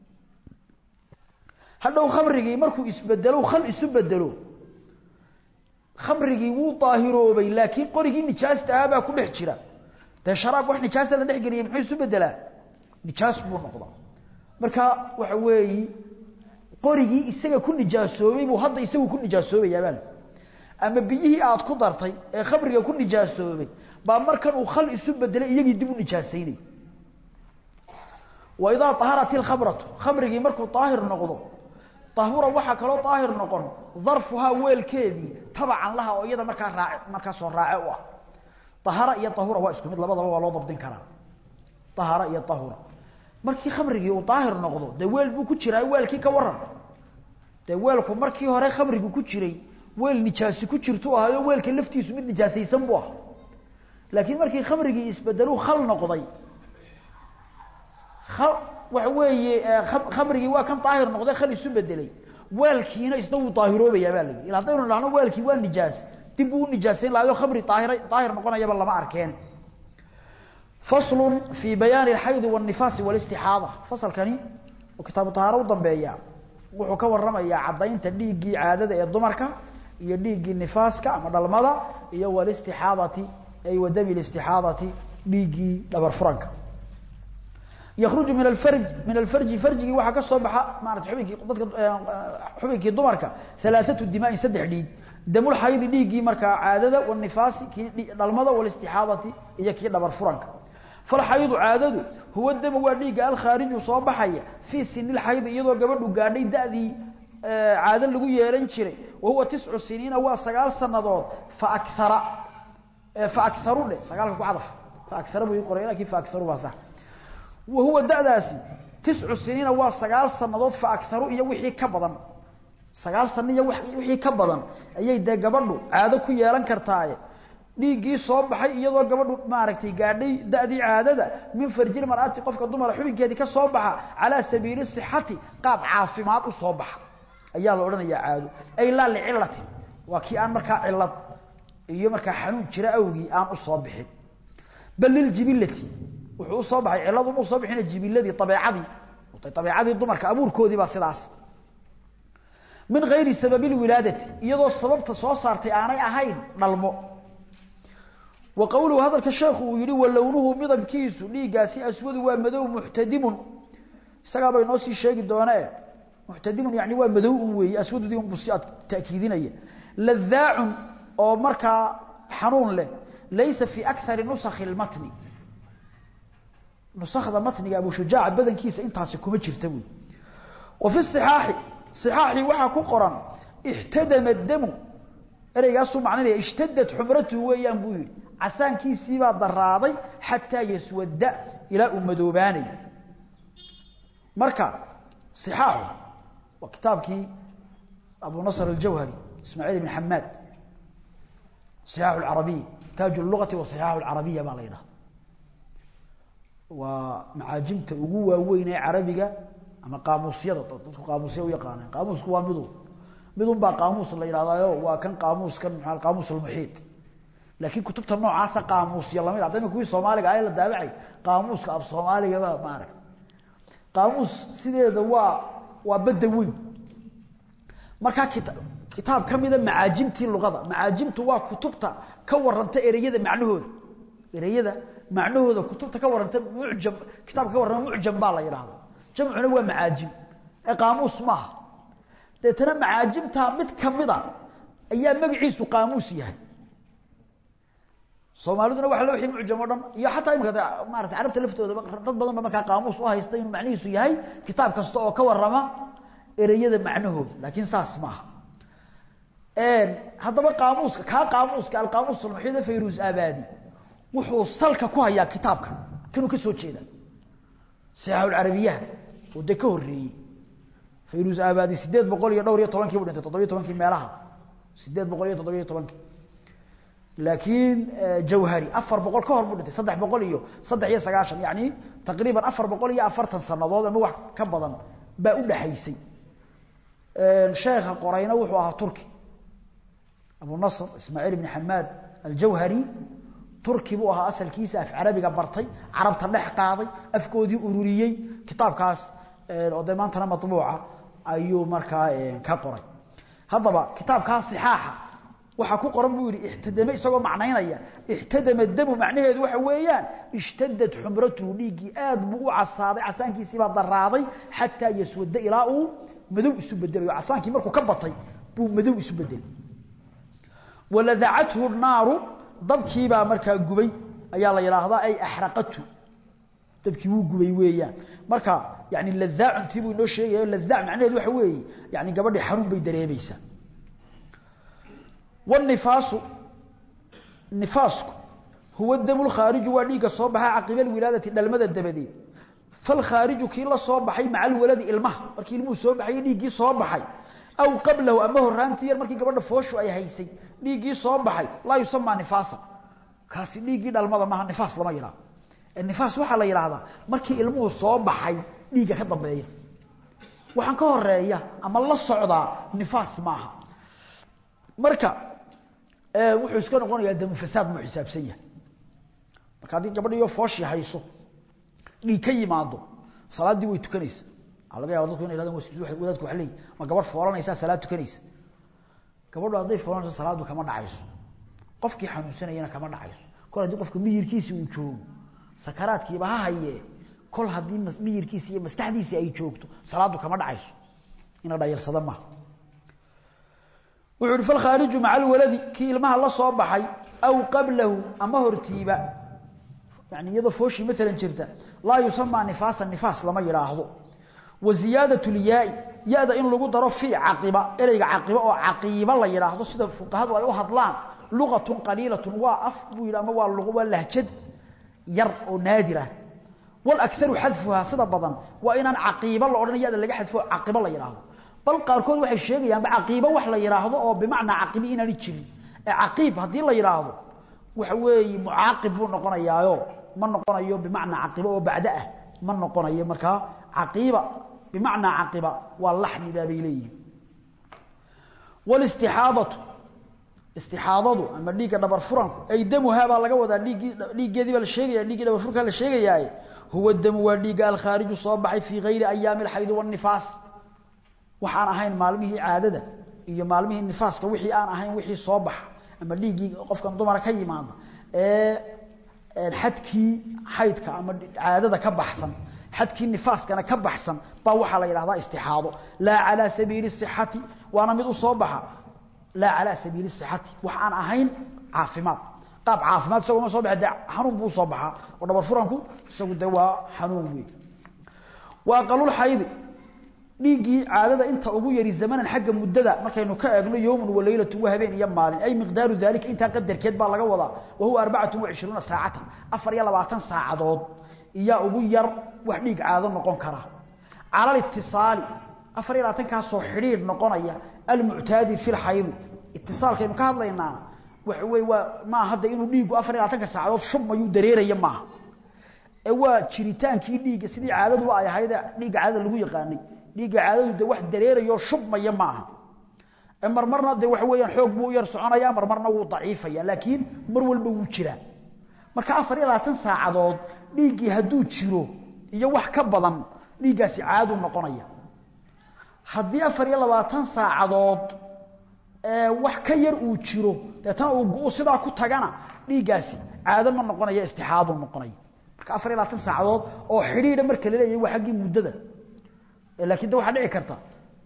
Speaker 1: hadhow khamrigii markuu isbedelo khal isu bedelo khamrigii wuu daahiroobay laakiin qorigii nijaasta ahaa baa ku dhex jira dee sharaab wax nijaasa la dhex geliyay muxuu isu bedelaa nijaas buu noqdaa marka waxa weeyi qorigii isaga ku nijaasoobay buu hadda isagu ku nijaasoobayaabaa ama biyihii aad ku dartay ee khamriga ku nijaasoobay baa markan uu khal isu bedelay iyagii dib u nijaasaynay wa idaa taharat ilkhamratu khamrigii markuu daahir noqdo tahura waxaa kaloo daahir noqon darfuhaa weelkeedii tabacan laha oo iyada markaa raace markaasoo raace u ah ahara iyo ahura waa isku mid labadaba waa loo dabdin karaa ahara iyo ahura markii khamrigii uu daahir noqdo dee weel buu ku jiraa weelkii ka waran dee weelku markii hore khamrigu ku jiray weel nijaasi ku jirtu ahayo weelka laftiisu mid nijaasaysan buu ah laakiin markii khamrigii isbedeluu khal noqday waxa weeye khamrigii waa kan daahir noqday khal isu bedelay weelkiina isna wuu daahiroobayaa baa layihi ila haddaynu dhahno weelkii waa nijaas dib uu u nijaasayn lahayo khamri daahir daahir noqonayaba lama arkeen faslun fii bayaani alxaydi waannifaasi walistixaada fasalkani oo kitaabu tahaaro u dambeeya wuxuu ka warramayaa caddaynta dhiiggii caadada ee dumarka iyo dhiiggii nifaaska ama dhalmada iyo walistixaadati ay wadami listixaadati dhiiggii dhabar furanka يخرج من الفرج من الفرج فرجي waxa ka soo baxa maartay xubinkii dadka xubinkii dumarka thalathatu dimaa saddex dhiig damul hayd dhiigi marka caadada wan nifaasi ki dhalmada wal istihadati iyo ki dhabar furanka fal hayd caadadu huwa dam waa dhiiga al kharij soo baxaya fi sinil hayd iyadoo gabadhu gaadhay daadii caado lagu yeeran jiray wa huwa 9 siniina waa 9 sanadood fa akthara fa aktharu le 9 ku cadaf fa aktharu buu qoray laakiin fa aktharu waa sax وهو داداسي تسع سنين waa sagaal sanadood fa akharu iyo wixii ka badan sagaal sano iyo wixii ka badan ayay de gabadhu caado ku yeelan kartaa dhiigii soo baxay iyadoo gabadhu maaragtay gaadhay daadii caadada min farjil mar'ati qofka dumar xubinkeedii ka soo baxa ala sabiili sihhati qaab caafimaad u soo baxa ayaa la oranayaa caado ay la cilati waa kii aan markaa cilad iyo markaa xanuun jira awgii aan u soo bixin bal lil jibilati wuxuu soo baxay ciladu uu soo bixinay jibiladii tabiicadii tabiicadii dumarka abuurkoodii baa sidaas min غayri sababi wilaadati iyadoo sababta soo saartay aanay ahayn dhalmo wa qawluhu hadalka sheekhu uu yiri walawnuhu midabkiisu dhiigaasi aswadu waa madow muhtadimun isaga bay noo sii sheegi doonaa muhtadimun yaani waa madow uu weeyay aswadudii uu si taakiidinaya ladhaa'un oo markaa xanuun leh laysa fi akthar nusakh al-matn نسخذ متن ابو شجاع بدن كيس انتاس كما جرت وي وفي الصحاح صحاحي وحا كقران احتدم الدم اريغاسو معناه اشتدت حمرته ويان بو عسانكيسي با دراداي حتى يسود الى امدوباني مركا صحاح وكتابكي ابو نصر الجوهري اسماعيل بن حماد صحاح العربي تاج اللغه وصحاح العربيه ما لينه waa macaajimta ugu waaweyn ee carabiga ama qaamuusyada dadku qaamuusya u yaqaaneen qaamuusku waa midu midun baa qaamuus la yidhahdaayo waa kan qaamuuskan maxaa qaamuus almuxiit laakiin kutubta noocaasa qaamuusya lamid ah dadka kuwii soomaaliga ah la daabacay qaamuuska af soomaaliga ba maarag qaamuus sideeda waa waa badda weyn markaa kita kitaab ka mida macaajimtii luqada macaajimtu waa kutubta ka waranta ereyada macnahooda ereyada macnahooda kutubta ka waranta mucjam kitaabka ka warrama mucjam baa la yidhaahda jamcuna waa macaajim ee qaamuus maaha deetana macaajimtaa mid kamida ayaa magaciisu qaamuus yahay soomaaliduna waa wii mucjam o dhan iyo xataa imika maarata carabta laftoodaba dad badan ba markaa qaamuus u haysta inuu macnihiisu yahay kitaab kasta oo ka warama ereyada macnahooda laakiin saas maaha haddaba qaamuuska kaa qaamuuska alqaamuus almuxiid fayrus abadi wuxuu salka ku hayaa kitaabka kanuu ka soo jeeda saxaaxulcarabiyaha oo dee ka horreeyey fayrus abadi sideed boqol iyo dhowr iyo tobankii bu dhintay toddobiyo tobankii meelaha sideed boqol iyo toddobiyo tobankii laakiin jawhari afar boqol ka hor buu dhintay saddex boqol iyo saddex iyo sagaashan yani taqriiban afar boqol iyo afartan sanadood ama wax ka badan baa u dhaxaysay sheekha qorayna wuxuu ahaa turki abu nasr ismaaciil ibni xamaad aljawhari turki buu ahaa asalkiisa af carabiga bartay carabta dhex qaaday afkoodii ururiyey kitaabkaas oo dee maantana mabuuca ayuu markaa ka qoray haddaba kitaabkaa sixaaxa waxaa ku qoran buu yihi ixtadame isagoo macnaynaya ixtadama damu macnaheedu waxa weeyaan ishtadad xumratuhu dhiiggii aad buu u casaaday casaankiisiibaa daraaday xataa yaswada ilaa uu madow isu bedelayo casaankii markuu ka batay buu madow isu bedelay waladacathu naaru dabkiibaa markaa gubay ayaa la yidhaahdaa ay axraqatu dabkii wuu gubay weeyaan marka yani ladaacuntii buu inoo sheegayo ladaac macnaheedu waxa weeye yani gabadhii xanuun bay dareemaysaa والنفاس نفاسك هو الدم الخارج وديق صوبها عقب الولادة دلمدة دبدي فالخارج كي لا صوبحي مع الولد المه markii ilmuhu soo baxay dhiigi soo baxay aw qablahu ama horaantii yar markii gabadha fooshu ay haysay dhiigi soo baxay la yusama nifaasa kaasi dhiigi dhalmada ma nifaas lama yiraahdo nifaas waxa la yiraahdaa markii ilmuhu soo baxay dhiiga ka dambeeya waxaan ka horeeya ama la socdaa nifaas maaha marka wuxuu iska noqonayaa damu fasaad mu xisaabsan yahay marka haddii gabadhiyo fooshi hayso dhiig ka yimaado salaaddii way tukanaysa waxaa laga yaba dadku inay yhahdaan wadaadku waxa leeyihi ma gabadh foolanaysaa salaad tukanaysa gabadhu hadday foolanayso salaaddu kama dhacayso qofkii xanuunsanayana kama dhacayso kol haddii qofka miyirkiisi uu joogo sakaraadkiiba ha hayee kol haddii miyirkiisi iyo maskaxdiisi ay joogto salaaddu kama dhacayso ina dhayarsada maaha wuxuu ihi falkhaariju maca alwaladi kii ilmaha la soo baxay aw qablahu ama hortiiba yani iyadoo fooshii maalan jirta laa yusamaa nifaasan nifaas lama yidhaahdo wa ziyaadatu lyaai ya-da in lagu daro fii caqiba ereyga caqiba oo caqiiba la yidhaahdo sida fuqahadu ay u hadlaan luqatun qaliilatun waa af buu yidhi ama waa luq waa lahjad yar oo naadir ah walakaru xadfuhaa sida badan waa inaan caqiiba la odhan ya-da laga xadfo caqiba la yidhaahdo bal qaarkood waxay sheegayaanba caqiibo wax la yidhaahdo oo bimacnaa caqibi inaani jirin ee caqiib haddii la yidhaahdo waxa weeye mucaaqib buu noqonayaayo ma noqonayo bimacnaa caqiba oo bacdo ah ma noqonayo markaa caqiiba bimacnaa caqiba waa laxmi baabay leeyihin wlistixaadatu istixaadadu ama dhiigga dhabar furanku ay damuhaa baa laga wadaa dhiiggii dhiiggeedii baa la sheegaya dhiiggii dhabar furkaa la sheegayaaye huwa damu waa dhiigga alkhaariju soo baxay fii gayri ayaami alxaydi waannifaas waxaan ahayn maalmihii caadada iyo maalmihii nifaaska wixii aan ahayn wixii soo baxa ama dhiiggii qofkan dumara ka yimaada ee xadkii xaydka ama caadada ka baxsan xadkii nifaaskana ka baxsan baa waxaa la yidhahdaa istixaado laa calaa sabiili sixati waana mid u soo baxa laa calaa sabiili sixati wax aan ahayn caafimaad qaab caafimaad isagoo ma soo baxa dee xanuun buu usoo baxaa oo dhabar furanku isagu dee waa xanuun weey wa aqalulxaydi dhiiggii caadada inta ugu yari zamanan xagga muddada markaynu ka eegno yowmun wa leylatu wa habeen iyo maalin ay miqdaaru daalika intaa qadarkeed baa laga wadaa wa huwa arbacatu wa cishruuna saacatan afar iyo labaatan saacadood iyaa ugu yar wax dhiig caado noqon kara cala litisaali afar iyo labaatankaasoo xidhiidh noqonaya almuctaadi fi lxaydi itisaalkaynu ka hadlaynaana waxa wey waa maaha hadda inuu dhiiggu afar iyo labaatanka saacadood shubmayuu dareeraya maaha ee waa jiritaankii dhiigga sidii caadadu ay ahayd dhiigga caadada lagu yaqaanay dhiigga caadadu de wax dareerayo shubmaya ma aha ee marmarna de waxa weeyaan xoog buu u yar soconaya marmarna wuu daciifaya laakiin mar walba wuu jiraa marka afar iyo labaatan saacadood dhiiggii hadduu jiro iyo wax ka badan dhiiggaasi caadu noqonaya haddii afar iyo labaatan saacadood wax ka yar uu jiro deetana uu sidaa ku tagana dhiiggaasi caado ma noqonaya istixaadu noqonaya marka afar iyo labaatan saacadood oo xidhiidha marka la leeyahay waa xaggii muddada laakiin de waxaa dhici karta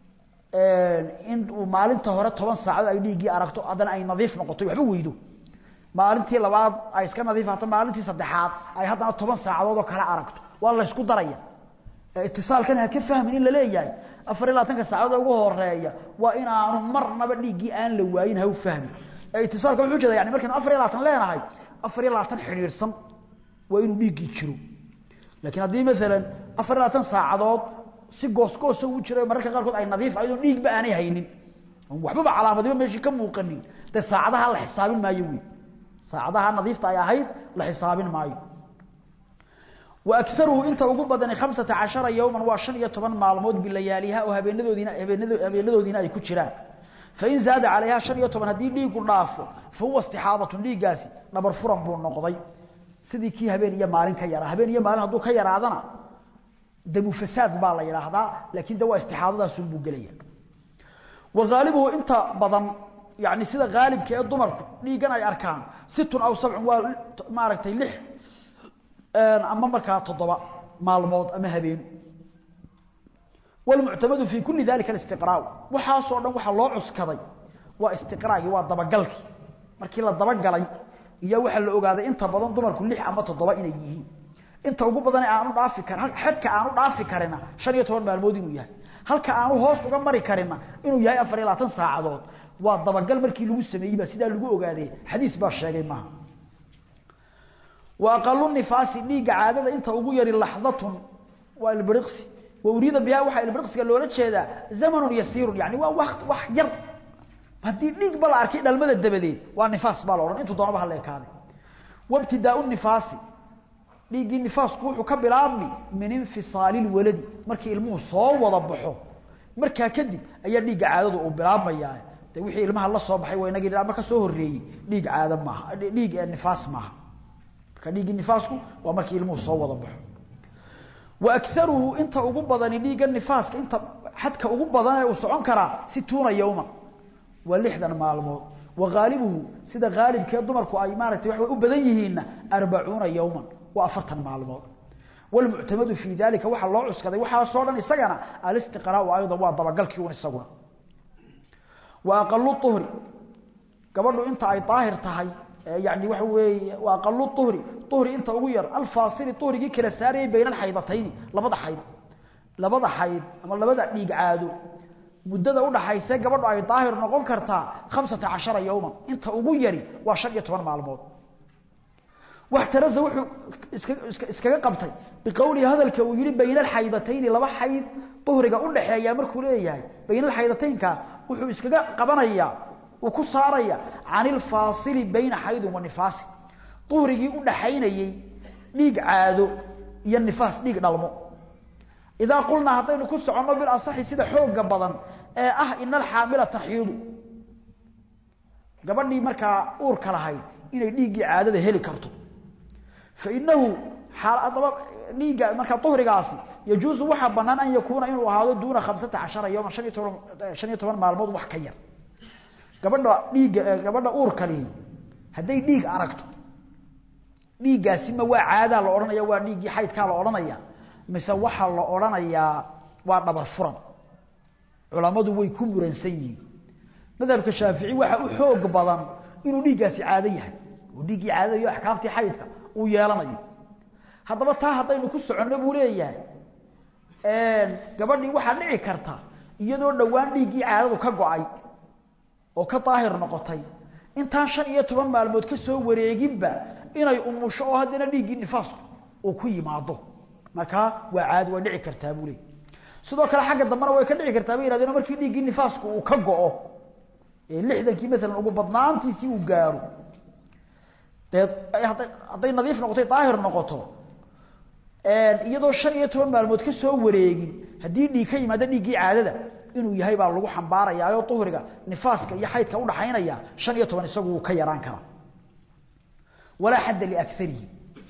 Speaker 1: in uu maalinta hore toban saacadood ay dhiiggii aragto haddana ay nadiif noqoto waxba weydo maalintii labaad ay iska nadiifato maalintii saddexaad ay haddana toban saacadood oo kale aragto waa la ysku daraya itisaalkan ha ka fahmin in la leeyahay afar iyo labaatanka saacadood ugu horeeya waa inaanu marnaba dhiiggii aan la waayin ha u fahmin itisaalka wuxuu jeeda yani markaynu afar iyo labaatan leenahay afar iyo labaatan xidhiidhsan waa inuu dhiiggii jiro laakiin haddii maalan afar iyo labaatan saacadood si goosgoosa u jiro mararka qaarkood ay nadiif ayadoo dhiigba aanay haynin waxbaba calaamadiba meeshii ka muuqanin dee saacadaha la xisaabin maayo wey saacadaha nadiifta ay ahayd la xisaabin maayo wa akaruhu inta ugu badani khamsata cashara yowman waa shan iyo toban maalmood bilayaaliha oo habeenadoodiina habeenadoodiina ay ku jiraan fain zaada calayha shan iyo toban haddii dhiigu dhaafo fa huwa istixaadatun dhiiggaasi dhabar furan buu noqday sidii kii habeen iyo maalin ka yaraa habeen iyo maalin hadduu ka yaraadana damu fasaad baa la yidhaahdaa laakiin de waa istixaadadaasunbuu gelaya wa haalibuhu inta badan yani sida haalibka ee dumarku dhiiggan ay arkaan situn aw sabcun waa maaragtay lix ama markaa toddoba maalmood ama habeen wlmuctamadu fi kuli dalika istiqraa waxaasoo dhan waxaa loo cuskaday waa istiqraagii waa dabagalkii markii la dabagalay iyo waxaa la ogaaday inta badan dumarku lix ama toddoba inay yihiin inta ugu badan aanu dhaafi karin xadka aanu dhaafi karina shan iyo toban maalmood inuu yahay halka aanu hoos uga mari karina inuu yahay afar iyo labaatan saacadood waa dabagal markii lagu sameeyey baa sidaa lagu ogaaday xadiis baa sheegay maaha wa aqalu nifaasi dhiigga caadada inta ugu yari laxdatun waa ilbiriqsi wa uriida biha waxaa ilbiriqsiga loola jeedaa zamanun yasiirun yani waa waqt wax yar haddii dhiigba la arkay dhalmada dabadeed waa nifaas baa la odhan intuu doonaba hala ekaaday wabtidaau nifaasi dhiiggii nifaasku wuxuu ka bilaabmi min infisaali lwaladi markii ilmuhu soo wada baxo markaa kadib ayaa dhiigga caadadu uu bilaabmayaa de wixii ilmaha la soo baxay waa inagii ama ka soo horeeyey dhiig caado maaha dhiig nifaas maaha marka dhiiggii nifaasku waa markii ilmuhu soo wada baxo wa akaruhu inta ugu badani dhiigga nifaaska inta xadka ugu badan ee uu socon karaa situuna yowman waa lixdan maalmood wa haalibuhu sida haalibkee dumarku ay maaragtay waxa u badan yihiinna arbacuuna yowman waa afartan maalmood wlmuctamadu fii dalika waxaa loo cuskaday waxaasoo dhan isagana alistiqraau aydan waa dabagalkii un isaguna wa aqalu uhri gabadhu inta ay daahir tahay yani waxa weeye wa aqalu uhri uhri inta ugu yar alfaasili uhrigii kala saarayay bayna alxaydatayni labada xayd labada xayd ama labada dhiig caado muddada udhaxayse gabadhu ay daahir noqon kartaa khamsata cashara yowman inta ugu yari waa shan iyo toban maalmood waxtaraza wuxuu iskaga qabtay biqowlihi hadalka uu yihi bayna alxaydatayni laba xayd uhriga udhaxeeya markuu leeyahay bayna alxaydataynka wuxuu iskaga qabanayaa uu ku saaraya can ilfaasili bayna xaydin wa nifaasi uhrigii udhaxaynayey dhiig caado iyo nifaas dhiig dhalmo idaa qulnaa haddaynu ku soconno bilasaxi sida xooga badan ee ah ina alxaamila taxiidu gabadhii markaa uurka lahayd inay dhiiggii caadada heli karto fainahu adaba dhiigga markaa uhrigaasi yajuusu waxaa banaan an yakuuna inuu ahaado duuna khamsata cashara yowman han iyo toban shan iyo toban maalmood wax ka yar gabadha dhiigga gabadha uurkalihi hadday dhiig aragto dhiiggaasi ma waa caadaa la odhanaya waa dhiiggii xaydkaa la odhanaya mise waxaa la odhanayaa waa dhabar furan culammadu way ku muransan yihiin madhabka shaafici waxaa u xoog badan inuu dhiiggaasi caado yahay oo dhiiggii caadada iyo axkaamtii xaydka uu yeelanayo haddaba taa haddaynu ku soconno buu leeyahay gabadhii waxaa dhici karta iyadoo dhowaan dhiiggii caadadu ka go-ay oo ka daahir noqotay intaan shan iyo toban maalmood ka soo wareeginba inay umusho oo haddana dhiiggii nifaasku uu ku yimaado markaa waa caadi way dhici kartaa buu leey sidoo kale xagga dambena way ka dhici kartaa bay yihahdeen markii dhiiggii nifaasku uu ka go-o ee lixdankii maalan ugu badnaantiisii uu gaaro dee hadday nadiif noqotay daahir noqoto iyadoo shan iyo toban maalmood ka soo wareegin haddii dhiig ka yimaado dhiiggii caadada inuu yahay baa lagu xambaarayaayoo duhriga nifaaska iyo xaydka udhaxaynaya shan iyo toban isagu wuu ka yaraan karaa walaa xadda liakarihi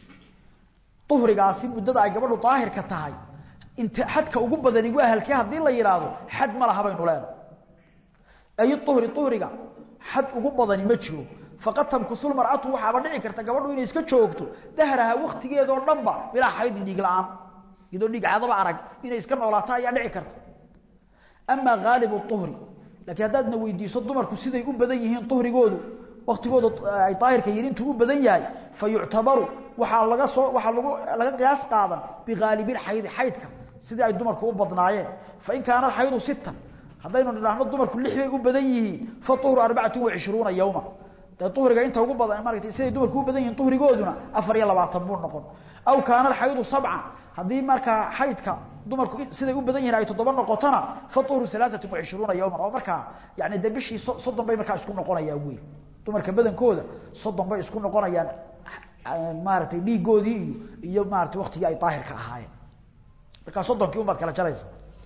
Speaker 1: duhrigaasi muddada ay gabadhu daahirka tahay inta xadka ugu badani waa halkee haddii la yidhaahdo xad ma laha baynu leenahay ay uhri uhriga xad ugu badani ma jiro faqad tamkusul mar'atu waxaaba dhici karta gabadhu inay iska joogto dahraha waqtigeedoo dhanba bilaa xaydin dhiig la'aan iyadoo dhiig caadaba arag inay iska noolaato ayaa dhici karta amaa haalibu uhri laakiin haddaadna weydiiso dumarku siday u badan yihiin uhrigoodu waktigooda ay daahirka yihin intuu u badan yahay fa yuctabaru waxaa laga soo waxaa lagu laga qiyaas qaadan bihaalibilxaydi xaydka sidii ay dumarku u badnaayeen fain kaana alxaydu sittan haddaynu nidhaahno dumarku lix bay u badan yihiin fa uhru arbacatun wa cishruuna yowma dee uhriga inta ugu badan maaragtay siday dumarku u badan yihiin uhrigooduna afar iyo labaatan buu noqon aw kaana alxaydu sabcan haddii markaa xaydka dumarku siday u badan yihiin ay toddoba noqotona fa uhru alaaatun wa cishruuna yowman oo markaa yani dee bishii soddon bay markaa isku noqonayaan wey dumarka badankooda soddon bay isku noqonayaan maaragtay dhiigoodii iyo iyo maaratay waktigii ay daahirka ahaayeen markaa soddonkii unbaad kala jaraysa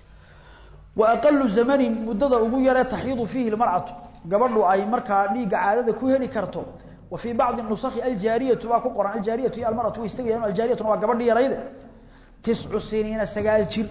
Speaker 1: wa aqalu zamanin muddada ugu yaree taxiidu fiihi lmar'atu gabadhu ay markaa dhiigga caadada ku heli karto wa fii bacdi nusakhi aljaariyatu baa ku qoran aljaariyatu iyo almaratu way istagayaan aljaariyatuna waa gabadhii yarayde tiscu siniina sagaal jir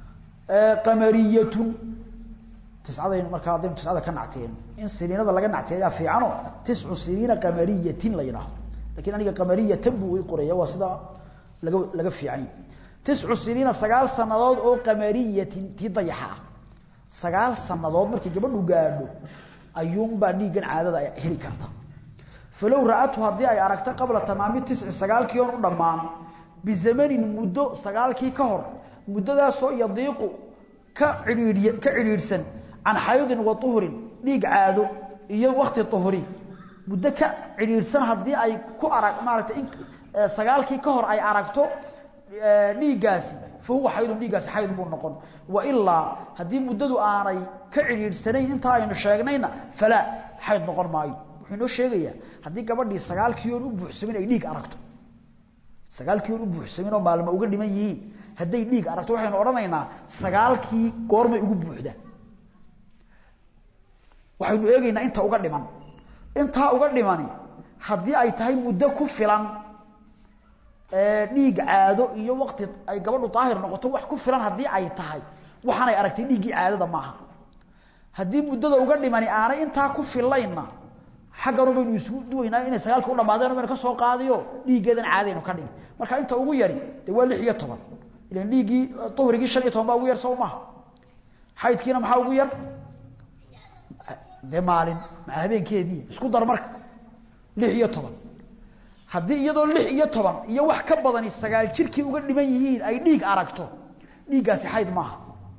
Speaker 1: qamariyatun tiscadaynu markaa haddaynu tiscada ka nacteen in siniinada laga nacteeyaa fiicano tiscu siniina qamariyatin la yidhaahdo lakin aniga qamariyatan buu i qoraya waa sida laga laga fiican yahy tiscu siniina sagaal sanadood oo qamariyatin tii dayaxa ah sagaal sanadood markii gabadhu gaadho ayuunbaa dhiiggan caadada ay heli karta falow ra-atu haddii ay aragto qabla tamaami tisci sagaalkii oon u dhammaan bizamanin muddo sagaalkii ka hor muddadaasoo yadiiqu ka cidhiidhiy ka cidhiidhsan can xaydin wa uhrin dhiig caado iyo wakti uhri muddo ka cidhiidhsan haddii ay ku arag maaragtay in sagaalkii ka hor ay aragto dhiiggaasi fa huwa xaydun dhiiggaasi xayd buu noqon wa ilaa haddii muddadu aanay ka cidhiidhsanayn intaa aynu sheegnayna falaa xayd noqon maayo wuxuu inoo sheegayaa haddii gabadhii sagaalkii oon u buuxsamin ay dhiig aragto sagaalkii oon u buuxsamin oo maalmo uga dhiman yihiin hadday dhiig aragto waxaynu odhanaynaa sagaalkii goormay ugu buuxda waxaynu eegaynaa inta uga dhiman intaa uga dhimani haddii ay tahay muddo ku filan dhiig caado iyo wakti ay gabadhu daahir noqoto wax ku filan haddii ay tahay waxaanay aragtay dhiiggii caadada maaha haddii muddada uga dhimani aanay intaa ku filaynna xagganu baynu isugu duwaynaa inay sagaalka u dhamaadeen baynu ka soo qaadiyo dhiiggeedan caadaynu ka dhigi marka inta ugu yari dee waa lix iyo toban ilan dhiiggii duhrigii shan iyo toban baa ugu yar sow maha xaydkiina maxaa ugu yar dee maalin maa habeenkeedii isku dar marka lix iyo toban haddii iyadoo lix iyo toban iyo wax ka badani sagaal jirkii uga dhiman yihiin ay dhiig aragto dhiiggaasi xayd maaha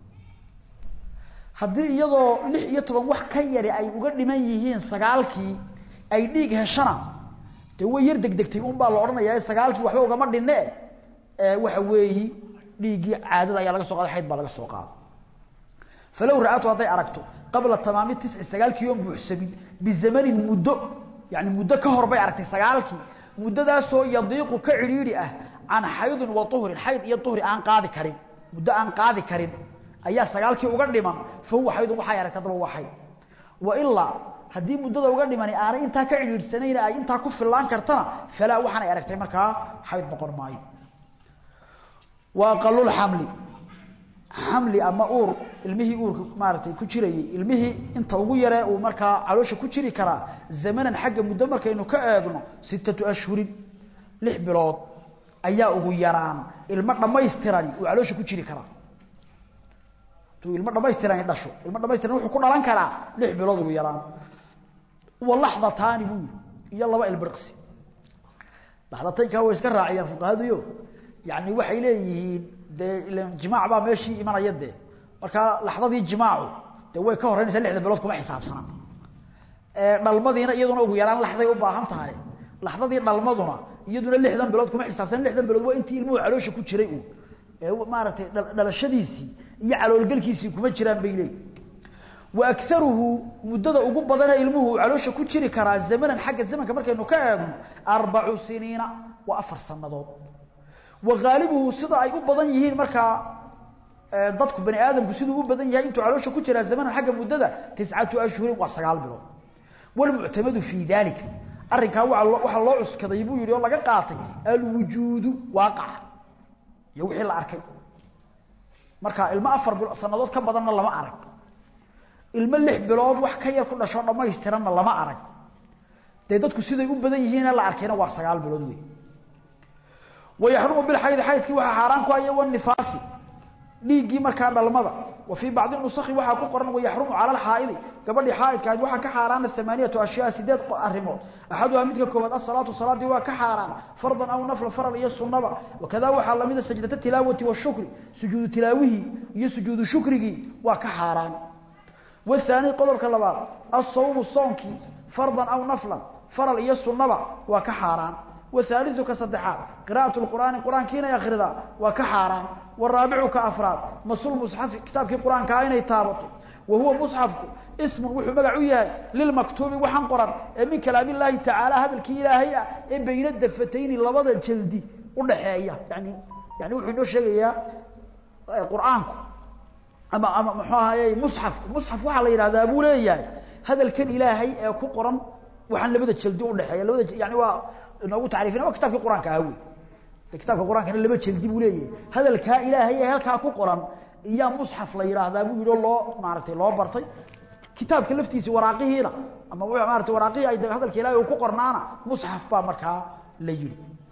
Speaker 1: haddii iyadoo lix iyo toban wax ka yari ay uga dhiman yihiin sagaalkii ay dhiig heshana dee way yar degdegtay un baa la odhanayaa sagaalkii waxba ugama dhinne waxa weeyi dhiiggii caadada ayaa laga so qaada xayd baa laga soo qaada falow ra-atu hadday aragto qabla tamaami tisci sagaalkii oon buuxsamin bizamanin muddo yani muddo ka hor bay aragtay sagaalkii muddadaasoo yadiiqu ka cidhiidhi ah can xaydin wa uhrin xayd iyo uhri aan qaadi karin muddo aan qaadi karin ayaa sagaalkii uga dhiman fa huwa xaydun waxay aragtay adaba waa xayd wa ilaa haddii muddada uga dhimani aanay intaa ka cidhiidhsanayna ay intaa ku fillaan kartana falaa waxaanay aragtay markaa xayd noqon maayo wa aqalulxamli xamli ama uur ilmihii uurka maaragtay ku jirayey ilmihii inta ugu yaree uu markaa caloosha ku jiri karaa zamanan xagga muddo markaynu ka eegno sittatu ashhurin lix bilood ayaa ugu yaraan ilmo dhammaystirani uu caloosha ku jiri karaa tuu ilmo dhammaystirani dhasho ilmo dhamaystiran wuxuu ku dhalan karaa lix bilood ugu yaraan wa laxdataani buu yidhi iyo laba ilbiriqsi laxdataynkaa way iska raaciyaan fuqahaduyo yani waxay leeyihiin dee ilan jimaac baa meeshii imanaya dee markaa laxdadii jimaacu dee way ka horreynaysaa lixda bilood kuma xisaabsana dhalmadiina iyaduna ugu yaraan laxday u baahan tahay laxdadii dhalmaduna iyaduna lixdan bilood kuma xisaabsana lixdan bilood waa intii ilmuhu caloosha ku jiray uun ee maaragtay dhalashadiisii iyo caloolgelkiisii kuma jiraan bay leeyihin wa akaruhu muddada ugu badana ilmuhu caloosha ku jiri karaa zamanan xagga zamanka markaynu ka eegno arbacu siniina waa afar sanadood وغالبه سدا أي أبضان يهين مركا dadku bani aadamku siduu u badan yahay intuu caloosha ku jira zaman xagga muddada 9 ashhur wa 9 bilood wal mu'tamadu fi dalika arrinka waxa loo cuskaday buu yiri oo laga qaatay al wujudu waaqic iyo wixii la arkay marka ilma afar sanadood ka badanna lama arag ilma lix bilood wax ka yar ku dhasho dhamaystiranna lama arag day dadku siday u badan yihiin la arkayna waa 9 bilood weey ويحرم بالحيض حيض waxa xaraan ku ayaa wan nifaasi dhiigii markaa dhalmada wa fi bacd nusakhi waxa ku qoran way yahrumu ala al-haid gabadhi haidka waxa ka xaraan thamaniyatu ashyaa sideed arimood ahaduha midka koobaad as-salatu salati waa ka xaraan fardan aw nafl faral iyo sunnaba wakada waxa lamida sajdata tilawati wa shukri sujuud tilawihi iyo sujuud shukrigi waa ka xaraan والثاني قدرك لباد الصوم الصومكي فرضا او نفلا فرل iyo sunnaba waa ka xaraan والثالث كصدحات قراءة القرآن القرآن كينا يخردا وكحاران والرابع كأفراد مصول مصحف كتاب القرآن كاين يتابطه وهو مصحف اسم وحو مقعوية للمكتوب وحن قرآن من كلام الله تعالى هذا الكإلهي بين الدفتين اللبضة الجلدي ونحيا يعني يعني وحو نوشي قرآنكم أما أما محوها مصحف مصحف وحا الله يرى أبو ليه هذا الكن إلهي كو قرآن وحن لبضة الجلدي ونحيا لبضة يعني هو inoogu taariifina waa kitaabkii quraanka ah weey kitaabka quraanka laba jildi buu leeyahay hadalka ilaahay halka ku qoran iyo mushaf la yiraahdaa buu yiro loo maartay loo bartay kitaabka laftiisa waraaqihiina ama wuu maartay waraaqii ay hadalka ilaahay ku qornaana mushaf baa markaa la yiri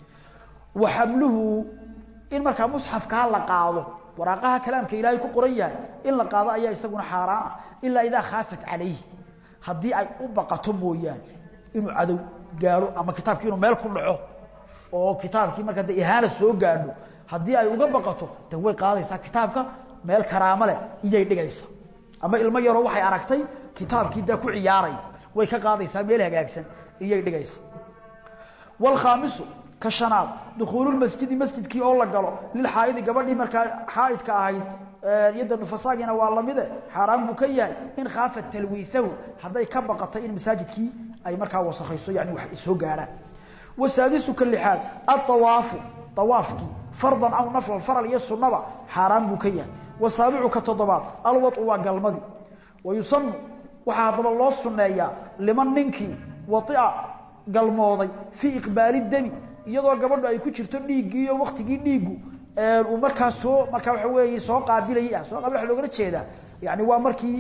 Speaker 1: waxamluhu in markaa mushafka la qaado waraaqaha kalaamka ilaahay ku qoran yahay in la qaado ayaa isaguna xaraan ah illa idaa khaafat calayhi hadii ay u baqato mooyaan inuu cadow gaaro ama kitaabkii inuu meel ku dhaco oo kitaabkii marka de ihaana soo gaadho haddii ay uga baqato de way qaadaysaa kitaabka meel karaamo leh iyay dhigaysaa ama ilmo yaroo waxay aragtay kitaabkii dee ku ciyaaray way ka qaadaysaa meel hagaagsan iyay dhigaysaa walkhaamisu ka shanaad dukhuululmasjidi masjidkii oo la galo lilxaa'idi gabadhii markaa xaa'idka ahayd yadda nufasaagina waa lamide xaaraan buu ka yahay in khaafa talwiithahu hadday ka baqatay in masaajidkii ay markaa wasakhayso yani wax soo gaaraan wasaadisu ka lixaad atawaafu tawaafkii fardan aw naflan faral iyo sunnaba xaaraan buu ka yahay wasaabicu ka toddobaad alwadu waa galmadii wayusanu waxaa haddaba loo sunneeyaa liman ninkii waia galmooday fii iqbaali dami iyadoo gabadhu ay ku jirto dhiiggii iyo waktigii dhiiggu uu markaa soo markaa waxa weeye soo qaabilayay ah soo qaabil waxa loogala jeedaa yani waa markii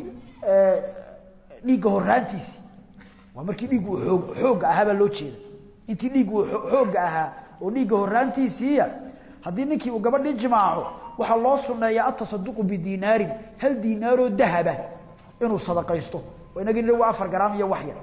Speaker 1: dhiigga horaantiisii waa markii dhiiggu xoog xoogga ahaa baa loo jeeda intii dhiiggu xoogga ahaa oo dhiigga horaantiisiiya haddii ninkii uu gabadhii jimaaco waxaa loo sunneeyaa atasaduqu bidinaarin hal diinaaroo dahaba inuu sadaqaysto oo inagii nidhi waa afar garaam iyo wax yar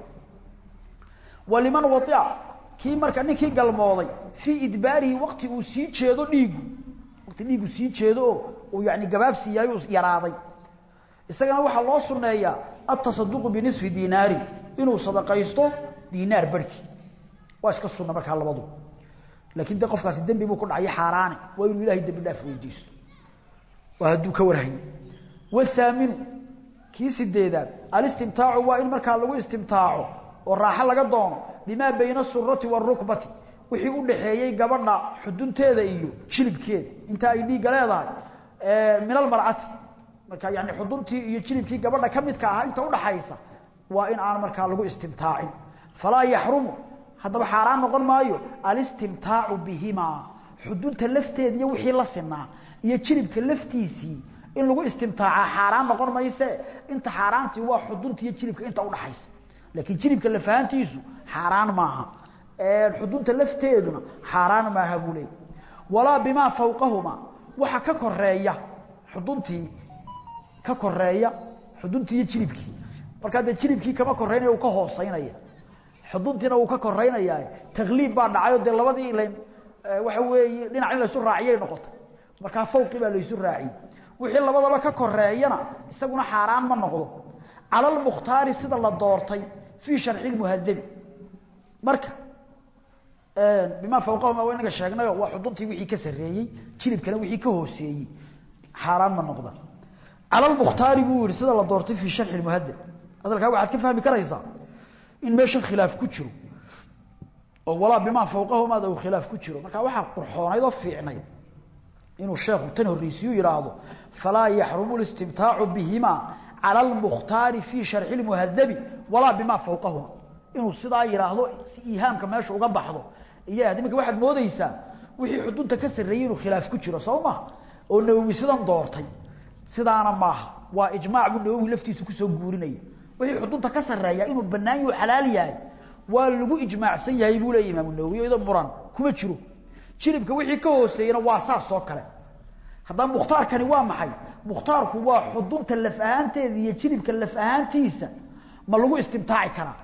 Speaker 1: waliman waia kii marka ninkii galmooday fii idbaarihi wakti uu sii jeedo dhiiggu wakti dhiiggu sii jeedo oo uu yani gabaabsi yahay uu yaraaday isagana waxaa loo sunneeyaa atasaduqu binisfi dinaarin inuu sadaqaysto diinaar barhkii waa iska sunna markaa labadu laakiin de qofkaasi dembi buu ku dhacay xaaraane waa inuu ilahay dembi dhaaf weydiisto waa hadduu ka warhayo wathaaminu kii sideedaad alistimtaacu waa in markaa lagu istimtaaco oo raaxo laga doono bimaa bayna asurati waarukbati wixii u dhaxeeyey gabadha xudunteeda iyo jilibkeeda inta ay dhiigga leedahay min almar'ati marka yani xuduntii iyo jilibkii gabadha ka midka ahaa inta udhaxaysa waa in aan markaa lagu istimtaacin falaa yaxrumu haddaba xaaraan noqon maayo alistimtaacu bihimaa xudunta lafteeda iyo wixii la sinaa iyo jilibka laftiisii in lagu istimtaaca xaaraan noqon mayse inta xaaraantii waa xudunta iyo jilibka inta udhaxaysa laakiin jilibka lafahantiisu xaaraan maaha xudunta lafteeduna xaaraan maaha buu leey walaa bimaa fawqahuma waxa ka koreeya xuduntii ka koreeya xuduntii iyo jilibkii markaa dee jilibkii kama koreynaya uu ka hooseynaya xuduntiina uu ka koreynayaa takliib baa dhacayo dee labadii ilan waxa weeye dhinac in laysu raaciyay noqotay markaa fawqi baa laysu raaciyey wixii labadaba ka koreeyana isaguna xaaraan ma noqdo cala almukhtaari sida la doortay fii sharxi lmuhadabi marka bimaa fawqahuma waa inaga sheegnayo waa xuduntii wixii ka sarreeyey jilibkana wixii ka hooseeyey xaaraan ma noqda cala almukhtaari buu yihi sida la doortay fii sharxi lmuhadab hadalkaa waxaad ka fahmi karaysaa in meeshan khilaaf ku jiro oo walaa bimaa fawqahumaada uu khilaaf ku jiro marka waxaa qurxoonayd oo fiicnay inuu sheekhu tan horreysiyu yidhaahdo falaa yaxrumu listimtaacu bihimaa cala almukhtaari fii sharxi lmuhadabi walaa bimaa fawqahuma inuu sidaa yidhaahdo si iihaamka meesha uga baxdo iyo iminka waxaad moodeysaa wixii xudunta ka sarreeyey inuu khilaaf ku jiro soo maha oo nawowi sidan doortay sidaana maaha waa ijmaac buu nawowi laftiisu kusoo guurinaya wixii xudunta ka sarreeya inuu bannaan yahu xalaal yahay waa lagu ijmaacsan yahay buu leeya imaamu nawowi iyadoo muran kuma jiro jilibka wixii ka hooseeyena waa saas oo kale haddaba mukhtaarkani waa maxay mukhtaarku waa xudunta laf ahaanteeda iyo jilibka laf ahaantiisa ma lagu istimtaaci karaa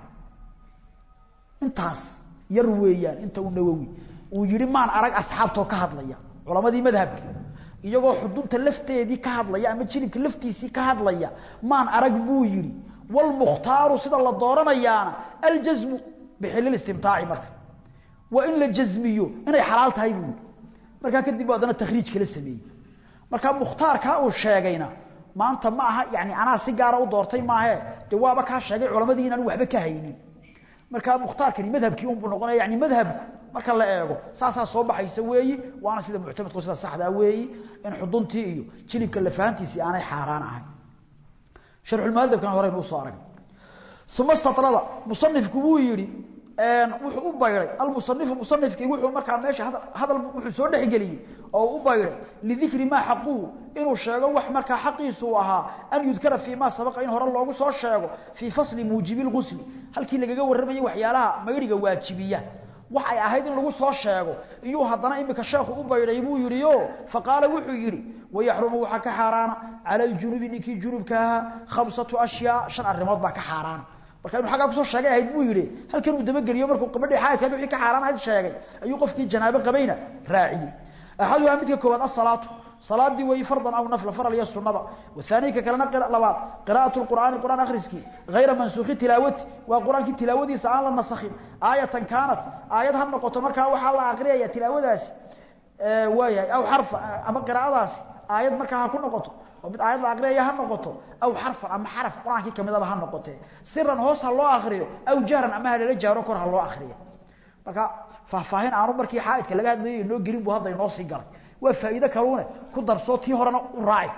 Speaker 1: intaas yar weeyaan inta uu nawowi uu yihi maan arag asxaabtoo ka hadlaya culamadii madhabka iyagoo xudunta lafteedii ka hadlaya ama jilibka laftiisii ka hadlaya maan arag buu yihi walmukhtaaru sida la dooranayaana aljasmu bixilil istimtaaci marka waa in la jasmiyo inay xalaal tahay buu yihi markaa kadib bu haddana takhriij kala sameeyey markaa mukhtaarkaa uu sheegayna maanta ma aha yani anaa si gaara u doortay maahe de waaba kaa sheegay culamadii inaan waxba ka haynin markaa mukhtaarkani madhabkii unbuu noqonaya yani madhabku marka la eego saasaa soo baxaysa weeyi waana sida muctamadku sida saxdaa weeyi in xuduntii iyo jilibka lafahantiisii aanay xaaraan ahayn sharxulmuhadabkana horeynu usoo aragnay uma statrada musanifku wuu yihi wuxuu u bayray almusanifu musanifkii wuxuu markaa meesha hadal wuxuu soo dhexgeliyey oo u bayray lidikri maa xaquu inuu sheego wax markaa xaqiisu uu ahaa an yudkara fii ma sabaqa in hore loogu soo sheego fii fasli muujibi lgusli halkii lagaga warramayay waxyaalaha mayriga waajibiya wax ay ahayd in lagu soo sheego iyuu haddana imika sheekhu u bayray buu yihi o faqaala wuxuu yihi wayaxrumu waxaa ka xaaraana cala aljunubi ninkii junubka ahaa khamsatu ashyaa shan arrimood baa ka xaaraana marka inuu aggaa kusoo sheegay ahayd buu yihi halkan uu dabageliyo markuu gabadhii xaayadkaag wixii ka xaaraan ahayd sheegay ayuu qofkii janaabo qabayna raaciyey axaduhaa midka koowaad asalaatu salaadii weeyi fardan aw nafla faral iyo sunaba wahaaniy ka kalena labaad qira'atu lqur'aani qur'aan akhriskii hayra mansuukhi tilaawati waa qur-aankii tilaawadiisa aan la nasakhin aayatan kaanat aayad ha noqoto markaa waxaa la aqriyaya tilaawadaasi waayahay aw xarfa ama qiraa'adaasi aayad markaa ha ku noqoto oo mid aayad la aqriyaya ha noqoto aw xarfan ama xaraf qur-aankii kamidaba ha noqote siran hoos ha loo akriyo aw jahran ama ha lala jaaro kor ha loo akriyo marka faahfaahin aanu markii xaaidka laga hadlayay inoo gelin buu hadda inoo sii galay waa faa'iide kaluune ku darsoo tii horena u raaci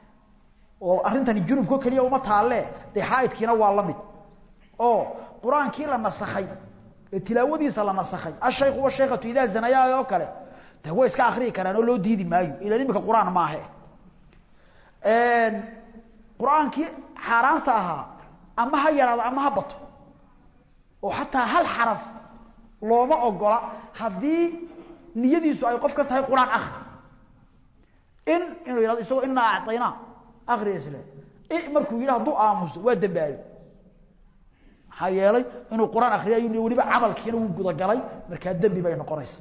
Speaker 1: oo arrintani junubko keliya uma taalle dee xaaidkiina waa la mid oo qur-aankii la nasakhay ee tilaawadiisa la nasakhay ashaykhu washaykatu idaa zanayaa oo kale de way iska akriyi karaan oo loo diidi maayo ilan imika qur-aan maahe qur-aankii xaaraanta ahaa ama ha yaraado ama ha bato oo xataa hal xaraf looma ogola haddii niyadiisu ay qof ka tahay qur-aan akri in inuu yihahdo isagoo inaa acطaynaa akri isle markuu yidhi hadduu aamuso waa dembaabe maxaa yeelay inuu qur-aan akriyayo weliba camalkiina wuu gudagalay markaa dembi bay noqonaysa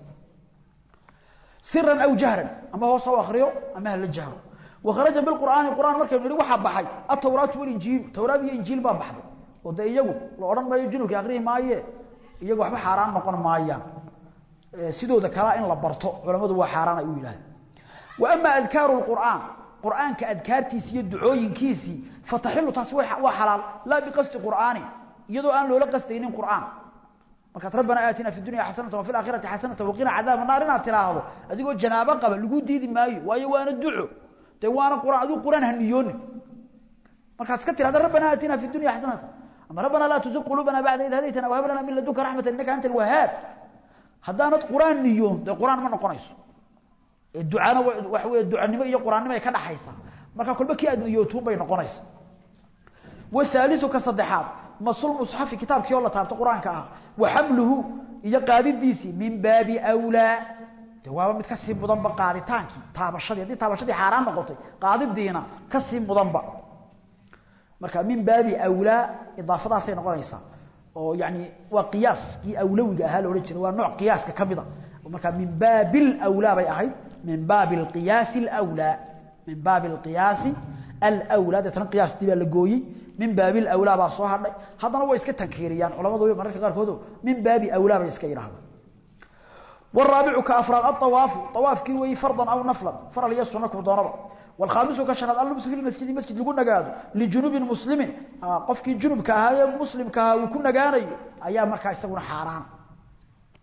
Speaker 1: siran aw jahran ama hoos ha akriyo ama hala jahro wakharaja biqur'aani qur'aan markaynu nihi waxaa baxay atawraatu walinjiilu tawraad iyo injiil baa baxday oo dee iyagu la odhan maayo junubka akrihi maaye iyagu waxba xaaraan noqon maayaan sidooda kalea in la barto culammadu waa xaaraan ay u yidhahdeen wa ama adkaaru lqur'aan qur'aanka adkaartiisi iyo ducooyinkiisii fataxilu taasi waa xalaal laa biqasdi qur'aani iyadoo aan loola qasdaynin qur'aan markaad rabbana aatina fi dunya xasanata wafi laakhirati xasanata waqina cadaaba naar inaad tiraahdo adigoo janaabo qaba lagu diidi maayo waayo waana duco dee waana quraan adigu quraan ha niyoonin markaad iska tirahda rabbana aatina fi dunya xasanata ama rabbana laa tuzig quluubana bacda id hadaytana wahab lana min ladunka raxmata innaka anta alwahaab haddaanad quraan niyoon dee quraan ma noqonayso ducana waxa wey ducanimo iyo quraannimo ay ka dhaxaysa marka kolba kii aad niyootuun bay noqonaysa wahaaliu ka saddexaad masul musxafi kitaabkii oo la taabto qur-aanka ah wa xamluhu iyo qaadidiisii min baabi wlaa de waaba mid kasii mudanba qaaditaankii taabashadii haddii taabashadii xaaraan noqotay qaadidiina kasii mudanba marka min baabi awlaa idaafadaasay noqonaysaa oo yani waa qiyaaskii awlawiga ahaa laodhan jiray waa nooc qiyaaska ka mida marka min baabi lwlaa bay ahayd min baabi alqiyaasi alwlaa min baabi alqiyaasi alwlaa deetana qiyaastii baa la gooyey min baabi alwlaa baa soo hadhay haddana way iska tankiiriyaan culamadu mararka qaarkood min baabi awlaa bay iska yidhahdaan والرابع كأفراد الطواف طواف كي وي فرضا أو نفلا فرل يسونا كدونبا والخامس كشناد اللبس في المسجد مسجد لغو نغادو لجنوب مسلم قف كي جنوب كهايا مسلم كها وكو نغانايو ايا marka isaguna xaraan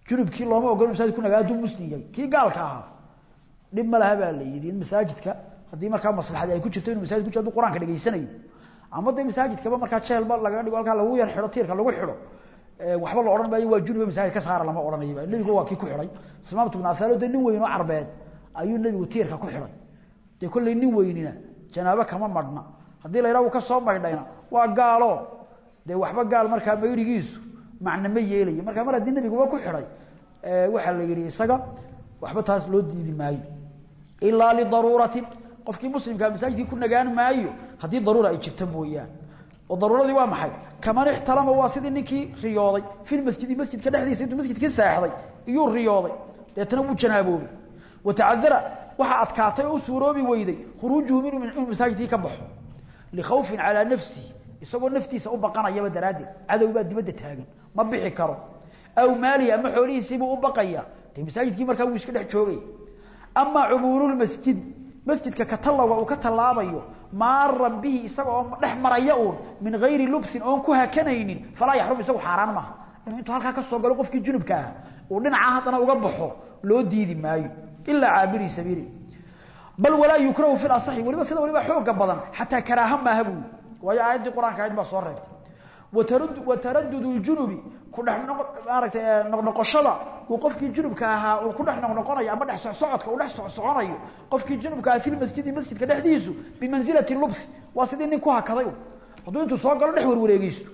Speaker 1: junubkii looma ogolo masaajid ku nagaa hadduu muslim yahay kii gaalka ahaa dhib ma laha baa la yidhi in masaajidka haddii markaa maslaxadii ay ku jirto inuu masaajid ku jiro hadduu qur-aanka dhegaysanayo ama dee masaajidkaba markaa jeelba laga dhigo halkaa lagu yar xidho tiirka lagu xidho waxba la odhan maayo waa junube masaajid ka saara lama odhanayba nebigu waa kii ku xidhay imaamtu ibn athalo dee nin weyn oo carbeed ayuu nebigu tiirka ku xidhay dee kolley nin weynina janaabo kama madhna haddii la yidhaha uu ka soo maydhayna waa gaalo dee waxba gaal markaa mayrigiisu macna ma yeelaya markaa mar haddii nebiguba ku xidhay waxaa la yidhi isaga waxba taas loo diidi maayo ilaa lidaruuratin qofkii muslimkaa masaajidkii ku nagaan maayo haddii daruura ay jirta mooyaan oo daruuradii waa maxay kaman ixtalama waa sidii ninkii riyooday filmasjidi masjidka dhexdiisa intuu masjidkii seexday iyuu riyooday deetana wuu janaaboobay watacadara waxaa adkaatay oo u suuroobi weyday khuruujuhu inuu masaajidkii ka baxo likhawfin calaa nafsihi isagoo naftiisa u baqanayaba daraaddeed cadow baa dibadda taagan ma bixi karo aw maalihi ama xoolihiisiibuu u baqaya dee masaajidkii markaa wuu iska dhex joogaya amaa cumuurulmasjidi masjidka ka tallawa uu ka tallaabayo maaran bihi isaga oo dhex maraya uun min hayri lubsin oon ku hakanaynin falaa yaxrum isagu xaaraan maaha inuu intuu halkaa ka soo galo qofkii junubka ah uu dhinacaa haddana uga baxo loo diidi maayo ilaa caabiri sabiili bal walaa yukrahu fi lasaxi weliba sida waliba xooga badan xataa karaaha maaha buui waayo aayaddii qur-aanka ahayd baa soo reebtay wataradud ljunubi ku dhex maaragtay noqnoqoshada uu qofkii junubka ahaa uu ku dhex noqnoqonayo ama dhex socsocodka uu dhex socsoconayo qofkii junubka ahaa fi lmasjidi masjidka dhexdiisu bimansilati lubsi waa sidii nin ku hakaday hadduu intuu soo galo dhex warwareegeysto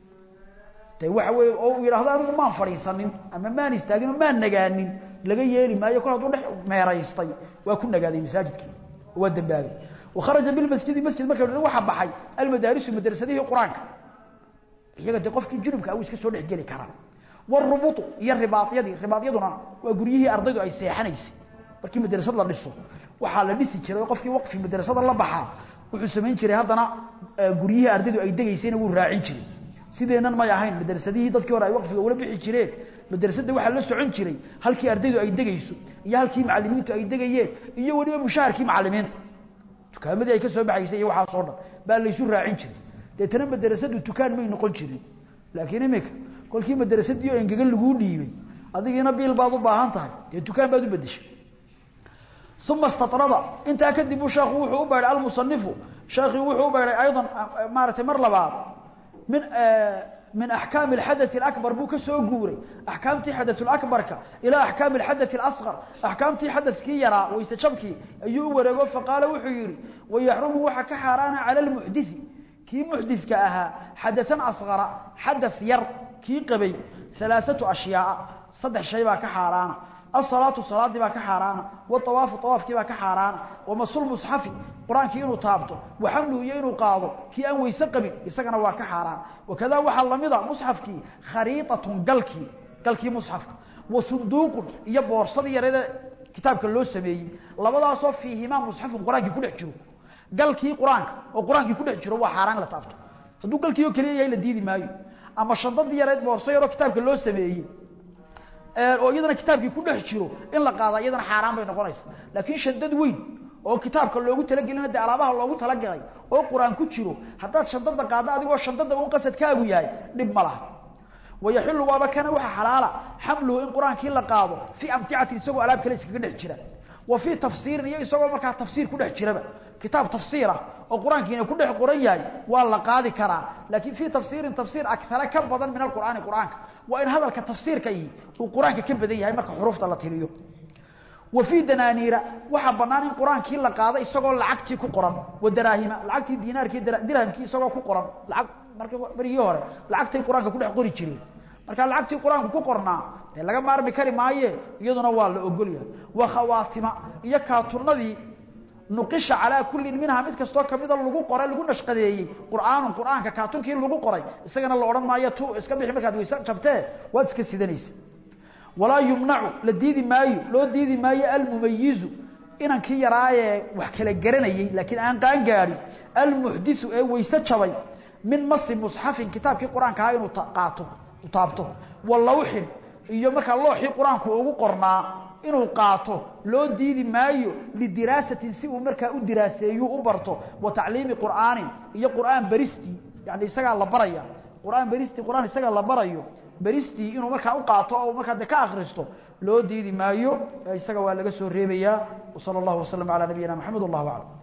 Speaker 1: de waxa weye oo uu yidhahdo anigu maan fadhiisanin ama maan istaagin oo maan nagaanin laga yeeli maayo kol hadduu dhex meeraystay waa ku nagaaday masaajidkii waa dambaabay wakharaja bilmasjidi masjid marka waxa baxay almadaarisu madrasadihii qur-aanka iyaga de qofkii junubka uu iska soo dhex geli karaa warubutu iyo ribaadyadii ribaadyaduna waa guryihii ardaydu ay seexanaysay markii madrasad la dhiso waxaa la dhisi jiray oo qofkii waqfi madrasada la baxaa wuxuu samayn jiray haddana guryihii ardaydu ay degaysayna wuu raacin jiray sideenan may ahayn madrasadihii dadkii hore ay waqfiga ula bixi jireen madrasadda waxaa la socon jiray halkii ardaydu ay degayso iyo halkii macalimiintu ay degayeen iyo weliba mushaharkii macalimiinta dukaamadii ay ka soo baxaysay iyo waxaasoo dhan baa laysu raacin jiray deetana madrasadu dukaan may noqon jirin laakiin imika kolkii madrasadii oo engegan laguu dhiibay adigiina biil baad u baahan tahay dee dukaan baad u bedeshay uma statrada intaa kadib uu sheekhu wuxuu u beedhay almusanifu sheekhii wuxuu u beedhay aydan maaratay mar labaad min min axkaami alxadaث اakbar buu ka soo guuray axkaamtii xadaث اakbarka ilaa axkaami اxadaث اasqar axkaamtii xadakii yaraa wayse jabkii ayuu u wareego faqaala wuxuu yihi wayaxrumu waxa ka xaaraana calى اlmuxdiثi kii muxdidka ahaa xadaثan asqara xadaث yar kii qabay alaaثatu ashyaaa saddex shay baa ka xaaraana asalaatu salaadii baa ka xaaraana waawaafu awaafkii baa ka xaaraana wamasulmusxafi qur-aankii inuu taabto waxamluhu iyo inuu qaado kii aan weyse qabin isagana waa ka xaaraan wakadaa waxaa lamida musxafkii khariiatun galkii galkii musxafka wa sunduuqun iyo boorsadii yareede kitaabka loo sameeyey labadaasoo fiihimaa musxafun qur-aankii kudhex jiro galkii qur-aanka oo qur-aankii kudhex jiro waa xaaraan in la taabto hadduu galkii oo keliya yahay la diidi maayo ama shandadii yareed boorso yaroo kitaabka loo sameeyey oo iyadana kitaabkii ku dhex jiro in la qaada iyadana xaaraan bay noqonaysa laakiin shandad weyn oo kitaabka loogu talagelina dee alaabaha loogu talagalay oo qur-aan ku jiro haddaad shandada qaaddo adigoo shandada un qasadkaagu yahay dhib ma laha wayaxilu waaba kana waxa xalaala xamluhu in qur-aankii la qaado fii amticatin isagoo alaab kale iskaga dhex jira wa fii tafsiirin iyo isagoo markaa tafsiir ku dhex jiraba kitaab tafsiir ah oo qur-aankiina ku dhex qoran yahay waa la qaadi karaa laakiin fii tafsiirin tafsiir akara ka badan min alqur'aani qur-aanka waa in hadalka tafsiirka ihi uu qur-aanka ka badan yahay marka xuruufta la tiriyo wa fii danaaniira waxaa bannaan in qur-aankii la qaado isagoo lacagtii ku qoran wa daraahima lacagtii diinaarkii dirhamkii isagoo ku qoran lacag marka barigii hore lacagtay qur-aanka ku dhex qori jireen marka lacagtii qur-aanka ku qornaa dee laga maarmi kari maaye iyaduna waa la ogolyahay wa khawaatima iyo kaaturnadii nuqisha calaa kullin minhaa mid kastoo kamida lagu qoray lagu nashqadeeyey qur'aanun qur'aanka kaatunkii lagu qoray isagana la odhan maayo tu iska bixi markaad weyse jabtee waad iska sidanaysa walaa yumnacu la diidi maayo loo diidi maayo almumayizu inankii yaraayee wax kala garanayey laakiin aan qaan gaadhin almuxdisu ee weyse jabay min masi musxafin kitaabkii qur-aanka ahaa inuu qaato u taabto wa lawxin iyo markaa looxii qur-aanku ugu qornaa inuu qaato loo diidi maayo lidiraasatin si uu markaa u diraaseeyu u barto wa tacliimi qur'aanin iyo qur'aan baristii yani isagaa la baraya qur'aan baristii qur'aan isagaa la barayo beristii inuu markaa u qaato oo markaa de ka akhristo loo diidi maayo isaga waa laga soo reebayaa وصلى الله وسلم على نبينا محمد والله أعلم